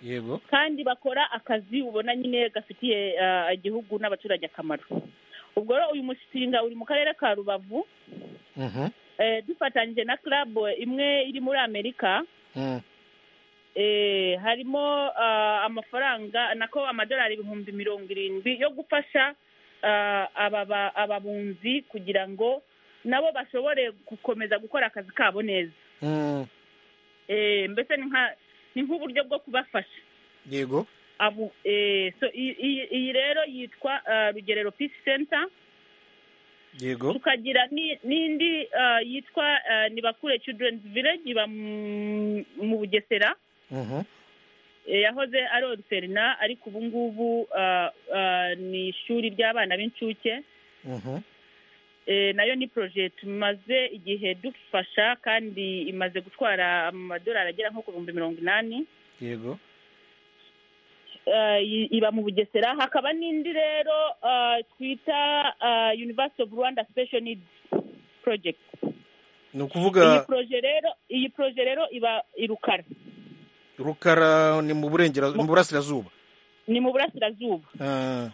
yego kandi bakora akazi ubona nyine gafitiye ah, igihugu n'abaturage akamaro ubwo rero uyu mushinga uri mu karere ka rubavu Mhm, eh, dufatanyije na club imwe iri muri amerika mm, eh, harimo ah, amafaranga nako amadolari ibihumbi mirongo irindwi yo gufasha ah, aba ba- ababunzi kugira ngo nabo bashobore gukomeza gukora akazi kabo neza mm, Eh, mbese ni nka ni nk'uburyo bwo kubafasha yego Abu- eh, so i- i- iyi rero yitwa ah, rugerero peace center yego tukagira ni- n'indi ah, yitwa ah, nibakure children's village iba mu- mu bugesera Mhm, Eh, yahoze ari oruferina ariko ubu ngubu ah, ah, ni ishuri ry'abana b'incuke mhm, Eh, nayo ni proje tumaze igihe dufasha kandi imaze gutwara amadolari agera nko ku bihumbi mirongo inani yego Eh, i- iba mu bugesera hakaba n'indi rero ah, twita ah, university of rwanda special needs project ni iyi ukuvuga proje rero iyi proje rero iba i Rukara rukara ni mu burengera mu burasirazuba ni mu burasirazuba Ah,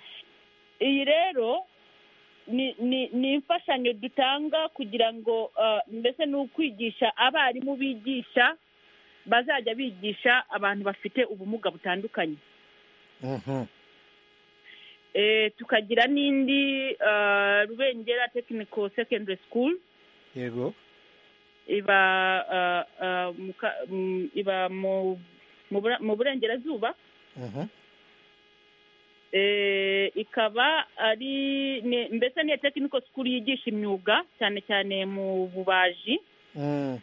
iyi rero ni ni ni imfashanyo dutanga kugira ngo ah, mbese ni ukwigisha abarimu bigisha bazajya bigisha abantu bafite ubumuga butandukanye mhm, Eh, tukagira n'indi ah, rubengera technical secondary school yego iba ah, ah, mu ka- mm, iba mu mu Bura- mu burengerazuba mhm, Eh, ikaba ari ni- mbese niyo technical school yigisha imyuga cyane cyane mu bubaji mm,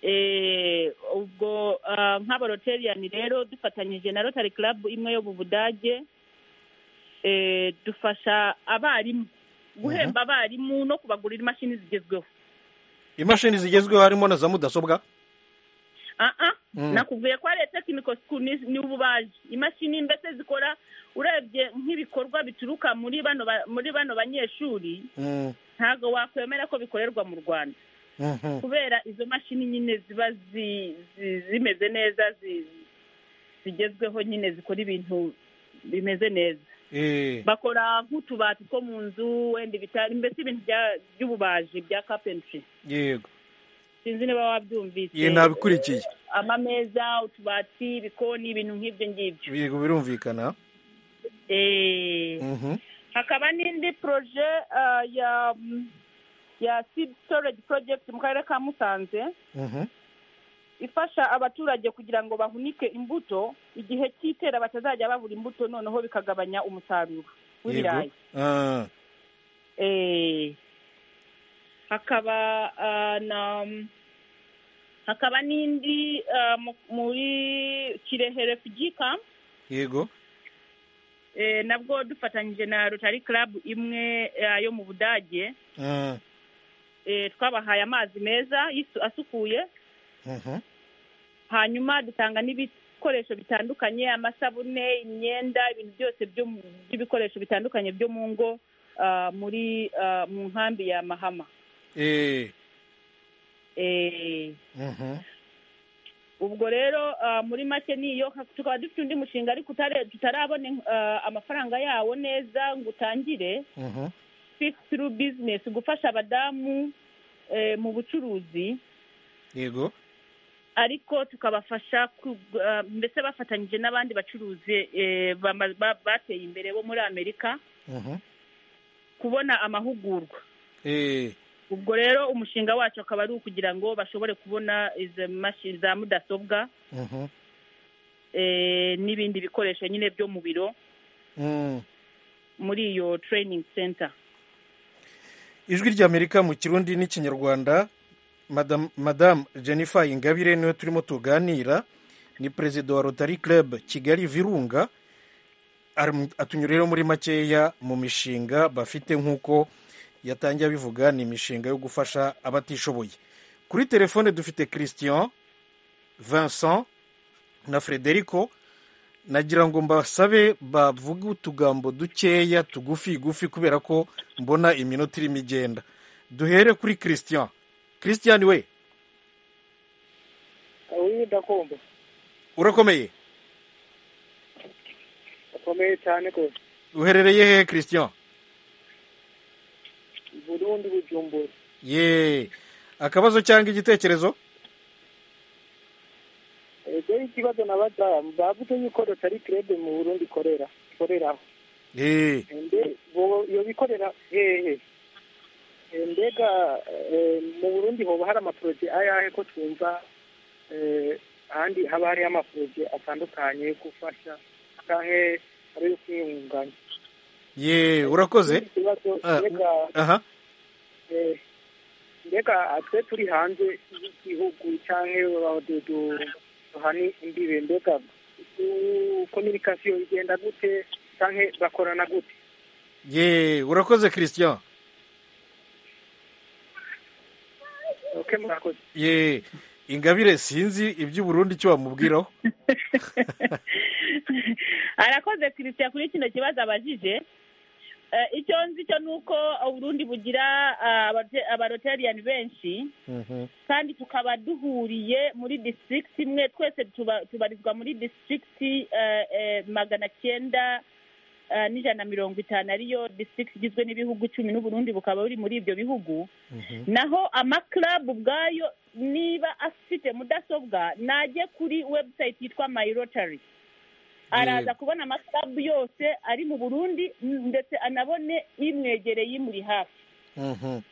Eh, ubwo ah, nk'abaroteriyani rero dufatanyije na rotary club imwe yo mu budage eh, dufasha abarimu guhemba abarimu no kubagurira imashini zigezweho imashini zigezweho harimo na za mudasobwa aha Mm. nakubwiye ko ari technical school ni ni ububaji imashini mbese zikora urebye nk'ibikorwa bituruka muri bano ba- muri bano banyeshuri Mm, ntabwo wakwemera ko bikorerwa mu rwanda mhm, kubera izo mashini nyine ziba zi- zi- zimeze neza zi- zigezweho nyine zikora ibintu bimeze neza eh, bakora nk'utubati two mu nzu wenda ibitari mbese ibintu bya- by'ububaji bya kapentry yego sinzi niba wabyumvise Ye, nabikurikiye. Eh, amameza utubati ibikoni ibintu nk'ibyo ngibyo yego birumvikana Eh, Mhm, hakaba n'indi proje ah, ya ya seed storage project mu karere ka musanze mhm, ifasha abaturage kugira ngo bahunike imbuto igihe cy'itera batazajya babura imbuto noneho bikagabanya umusaruro w'ibirayi yego Ah, Eh, hakaba ah, na hakaba n'indi ah, mu- muri kirehe refugee camp yego eh, nabwo dufatanyije na rotary club imwe ah, yo mu budage Ah, Eh, twabahaye amazi meza yisu- asukuye mhm, hanyuma dutanga n'ibikoresho bitandukanye amasabune imyenda ibintu byose byo mu- by'ibikoresho bitandukanye byo mu ngo ah, muri ah, mu nkambi ya mahama eh, Eh, mhm, ubwo rero ah, muri make niyo Ha- tukaba dufite undi mushinga ariko utare- tutarabona ah, amafaranga yawo neza ngo utangire mhm, Speak through business gufasha abadamu eh, mu bucuruzi yego ariko tukabafasha ku- ah, mbese bafatanyije n'abandi bacuruzi eh, bama- ba- bateye imbere bo muri amerika mhm, kubona amahugurwa eh, ubwo rero umushinga wacu akaba ari ukugira ngo bashobore kubona izo mashini za mudasobwa mhm, eh, n'ibindi bikoresho nyine byo mu biro Mm. muri iyo training center ijwi ry'amerika mu kirundi n'ikinyarwanda Madam- madamu jennifer ingabire niwe turimo tuganira ni perezida wa rotary club kigali virunga Aram- atunyuriyeho muri makeya mu mishinga bafite nk'uko yatangiye abivuga ni imishinga yo gufasha abatishoboye kuri telefone dufite christian vincent na frederico nagira ngo mbasabe bavuge utugambo dukeya tugufi gufi kubera ko mbona iminota irimo igenda duhere kuri christian christian we uyu ndakumva urakomeye akomeye cyane rwose uherereye hehe christian burundi bujumbura ye akabazo cyangwa igitekerezo ego ikibazo nabaza bavuze yuko rotari kerebe mu burundi ikorera ikoreraho ye mbe iyo bikorera hehe Eh, mbega eh, mu burundi hoba hari amaporoje ayahe ko twumva eh, ahandi haba hariho amaporoje atandukanye yo gufasha canke ari yo kwiyunganya ye urakoze ikibazo Ah, mbega aha eh, mbega twe turi hanze y'igihugu canke abadodo duhani imbibe mbega kominikasiyo igenda gute canke bakorana gute ye urakoze christian okay murakoze ye ingabire sinzi iby'uburundi icyo wamubwiraho arakoze christian kuri kino kibazo abajije Eh, icyo nzi cyo ni uko uburundi bugira ah, abate- abaroteriyani benshi Mhm. kandi tukaba duhuriye muri district imwe twese tuba- tubarizwa muri district eh, eh, magana cyenda eh, n'ijana na mirongo itanu ariyo district igizwe n'ibihugu icumi n'uburundi bukaba buri muri ibyo bihugu naho amakarabu ubwayo niba afite mudasobwa najye kuri website yitwa my rotary araza kubona amakarabu yose ari mu burundi ndetse anabone imwegereye imuri hafi Mhm.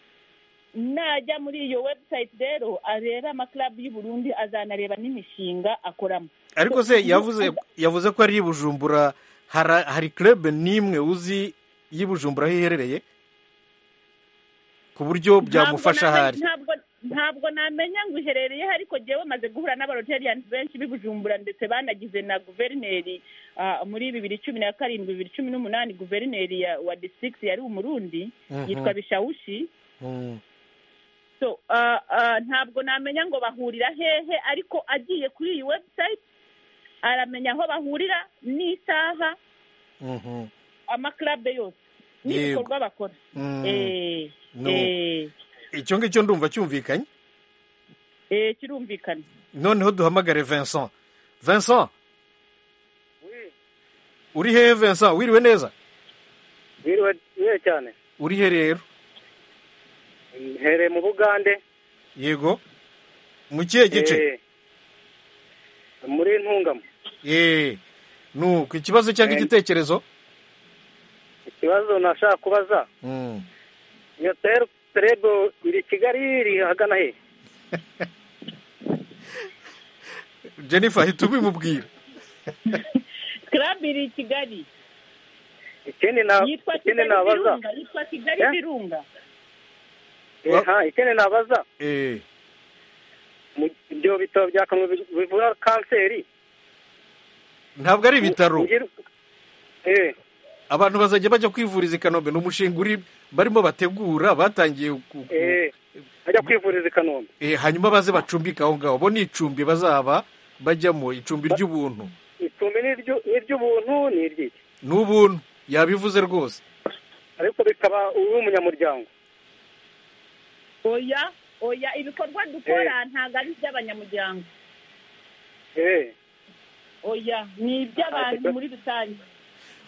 najya muri iyo website rero areba amakarabu y'u Burundi azanareba n'imishinga akoramo ariko se yavuze yavuze ko ari i bujumbura hara- hari club n'imwe uzi y'i bujumbura aho iherereye ku buryo byamufasha Ntabwo ahari namenye- ntabwo ntabwo namenya ngo iherereye ariko jewe maze guhura n'abaroteriyani benshi b'i Bujumbura ndetse banagize na guverineri ah, muri bibiri cumi na karindwi bibiri cumi n'umunani guverineri ya- wa disikiti yari umurundi Mhm. yitwa bishawushi Mm. so uh, uh, ntabwo namenya ngo bahurira hehe ariko agiye kuri iyi website aramenya aho bahurira n'isaha Mhm. amakarabe yose Yego. n'ibikorwa bakora Mm. Eh, No. eh, icyo ngicyo ndumva cyumvikanye eh, kirumvikana noneho duhamagare vincent vincent uri hehe vincent wiriwe neza biriwe biriwe cyane uri he rero hereye mu bugande yego mu kihe gice Eh, muri ntungamo ye nu ku kibazo cyangwa Eh. igitekerezo ikibazo nashaka kubaza Mm. iyo teru terebo iri kigali iri ahagana he jennifer ahita ubimubwira karabe iri i kigali ikindi na yitwa ikindi kigali nabaza virunga yitwa kigali Eh? virunga Eh, ha, ikindi nabaza Eh. mu ibyo bitaro bya kanombe bi- bivura kanseri ntabwo ari ibitaro Ugir- eh abantu bazajya bajya kwivuriza i kanombe ni umushinga uri barimo bategura batangiye ku- ku- eh ajya kwivuriza i kanombe eh, hanyuma baze bacumbike aho ngaho bo ni icumbi bazaba bajyamo icumbi ry'ubuntu icumbi ni iryu- ni iry'ubuntu ni iry'iki ni ubuntu yabivuze rwose ariko bikaba uw'umunyamuryango oya oya ibikorwa dukora ntabwo ari iby'abanyamuryango eh oya ni iby'abantu muri rusange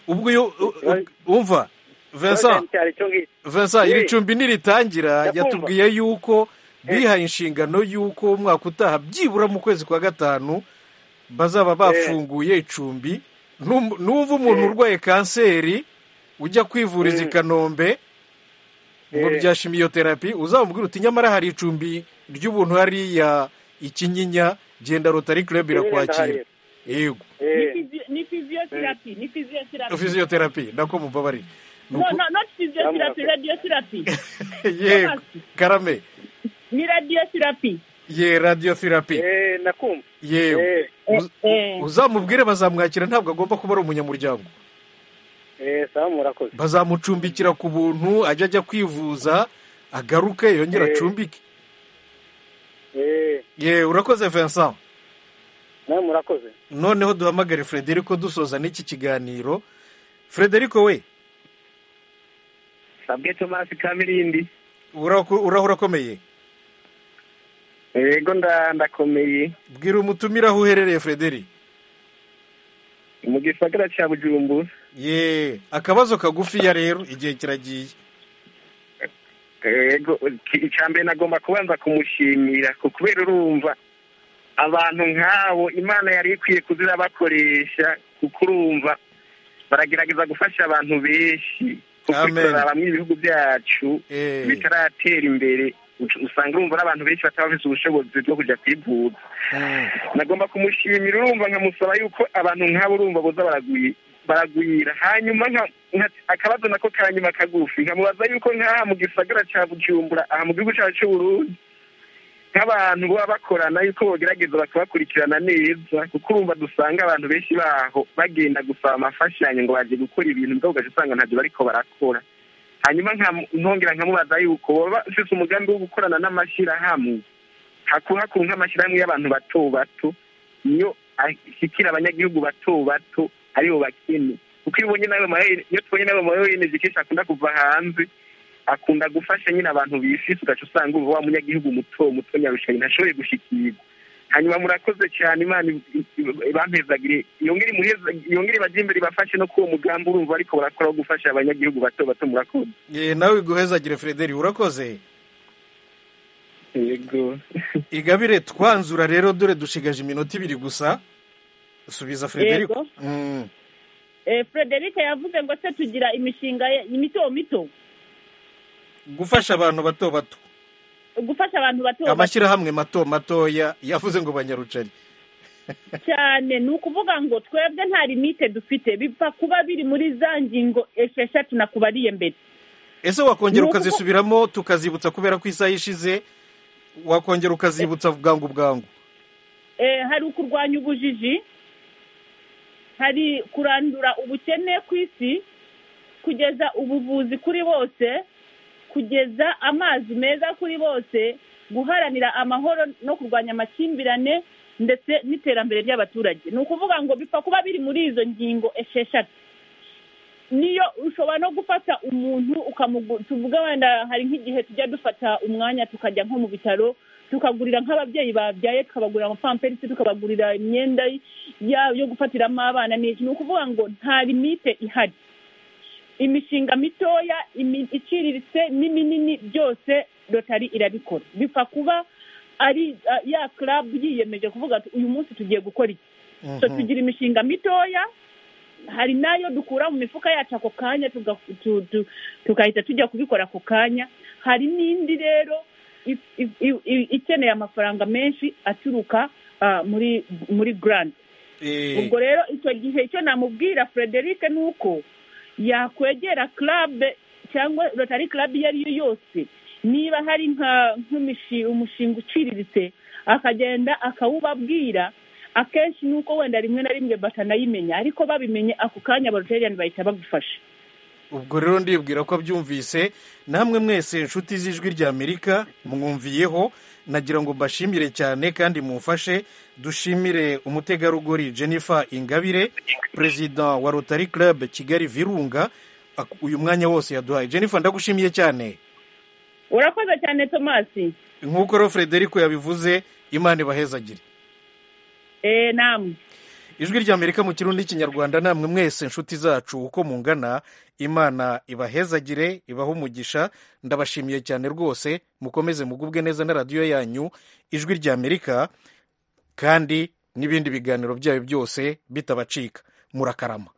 ubwo iyo u- u- wumva vincent Cyari cyo ngicyo vincent iri Eh. cumbi niritangira Ndakumva. yatubwiye yuko bihaye inshingano y'uko umwaka utaha byibura mu kwezi kwa gatanu bazaba bafunguye icumbi Num- numva umuntu urwaye kanseri ujya kwivuriza i kanombe ngo Eh. rya shimiyoterapi uzamubwira uti nyamara hari icumbi ry'ubuntu hariya ikinyinya genda rotari club Kinyinya irakwakira ndaharira. yego Ni eh fizi- ni physiotherapy ni physiotherapy fiziyoterapi nako mubabariye Ni no uku- no not physiotherapy radiotherapy yego karame ni radiotherapy ye radiyoterapi eh nakumva yewe eh Uz- eh uzamubwire bazamwakira ntabwo agomba kuba ari umunyamuryango eh sawa murakoze bazamucumbikira ku buntu ajya ajya kwivuza agaruke yongere Eh. acumbike eh ye urakoze vincent nawe murakoze noneho duhamagare frederico dusoza n'iki kiganiro frederico we sabwe tomasi kamirindi uraho uraho urakomeye yego nda- ndakomeye bwira umutumire aho uherereye frederi mu gisagara cya bujumbura ye akabazo kagufiya rero igihe kiragiye yego icya mbere nagomba kubanza kumushimira ku- kubera urumva abantu nk'abo imana yari ikwiye kuzira bakoresha kuko urumva baragerageza gufasha abantu benshi kuko Amen. turaraba mu ibihugu byacu Eh, bitaratera imbere uc- usanga urumva ari abantu benshi bataba bafite ubushobozi bwo kujya kwivuza mm, nagomba kumushimira urumva nkamusaba yuko abantu nk'abo urumva boza baragwi- baragwira hanyuma nka- nka- akabazo nako karanyuma kagufi nkamubaza yuko nk'aha mu gisagara cya bujumbura aha mu gihugu cyacu cy'uburundi nk'abantu baba bakorana yuko bogerageza bakabakurikirana neza kuko urumva dusanga abantu benshi baho bagenda gusaba amafashanyo ngo baje gukora ibintu mugabo ugaca usanga ntabyo bariko barakora hanyuma nkamu- ntongera nkamubaza yuko boba bafise umugambi wo gukorana n'amashyirahamwe hakuhakuru nk'amashyirahamwe y'abantu bato bato niyo ashyikira abanyagihugu bato bato aribo bakene kuko iyo ubonye n'ayo ma- iyo tubonye n'ayo mayoyeneje kenshi akunda kuva hanze akunda gufasha nyine abantu bifise ugaca usanga ubu wa munyagihugu muto muto nyarushanye ntashoboye gushikirwa hanyuma murakoze cyane imana bampezagire yongere imuheza- yongere ibajye imbere ibafashe no kuri uwo mugambi urumva ariko barakora wo gufasha abanyagihugu bato bato murakoze ye nawe iguhezagire frederi urakoze yego igabire twanzura rero dore dushigaje iminota ibiri gusa subiza frederico Yego. Mm, eh Frederica yavuze ngo se tugira imishinga ye- mito mito gufasha abantu bato bato gufasha abantu bato bato amashyirahamwe mato matoya yavuze ngo banyarucari cyane ni ukuvuga ngo twebwe nta limite dufite bipfa kuba biri muri za ngingo esheshatu nakubariye mbere ese wakongera Ni ukuvu- ukazisubiramo tukazibutsa kubera ko isaha ishize wakongera ukazibutsa bwangu bwangu Eh, hari ukurwanya ubujiji hari kurandura ubukene ku isi kugeza ubuvuzi kuri bose kugeza amazi meza kuri bose guharanira amahoro no kurwanya amakimbirane ndetse n'iterambere ry'abaturage ni ukuvuga ngo bipfa kuba biri muri izo ngingo esheshatu niyo ushobora no gufata umuntu ukamugu- tuvuga wenda hari nk'igihe tujya dufata umwanya tukajya nko mu bitaro tukagurira nk'ababyeyi babyaye tukabagurira amapamperisi tukabagurira imyenda ya- yo gufatiramo abana n'iki ni ukuvuga ngo nta limite ihari imishinga mitoya imi- iciriritse n'iminini byose rotari irabikora bipfa kuba ari ah, ya club yiyemeje kuvuga ati uyu munsi tugiye gukora iki so Mhm. tugira imishinga mitoya hari n'ayo dukura mu mifuka yacu ako kanya tuga- tu- tu- tugahita tujya kubikora ako kanya hari n'indi rero i- i- i- i- ikeneye amafaranga menshi aturuka ah, muri muri grant Eh, ubwo rero icyo gihe icyo namubwira frederic ni uko yakwegera club cyangwa rotary club iyo ari yo yose niba hari nka nk'imishi- umushinga uciriritse akagenda akawubabwira akenshi ni uko wenda rimwe na rimwe batanayimenya ariko babimenye ako kanya abaroteriyani bahita bagufasha ubwo rero ndibwira ko abyumvise namwe mwese inshuti z'ijwi rya amerika mwumviyeho nagira ngo mbashimire cyane kandi mumfashe dushimire umutegarugori jennifer ingabire perezida wa rotary club kigali virunga Ak- uyu mwanya wose yaduhaye jennifer ndagushimiye cyane urakoze cyane tomasi nk'uko rero frederico yabivuze imana ibahezagire eee namwe ijwi rya amerika mu kirundi n'ikinyarwanda namwe mwese inshuti zacu uko mungana imana ibahezagire ibahe umugisha ndabashimiye cyane rwose mukomeze mugubwe neza na radiyo yanyu ijwi rya amerika kandi n'ibindi biganiro byayo byose bitabacika murakarama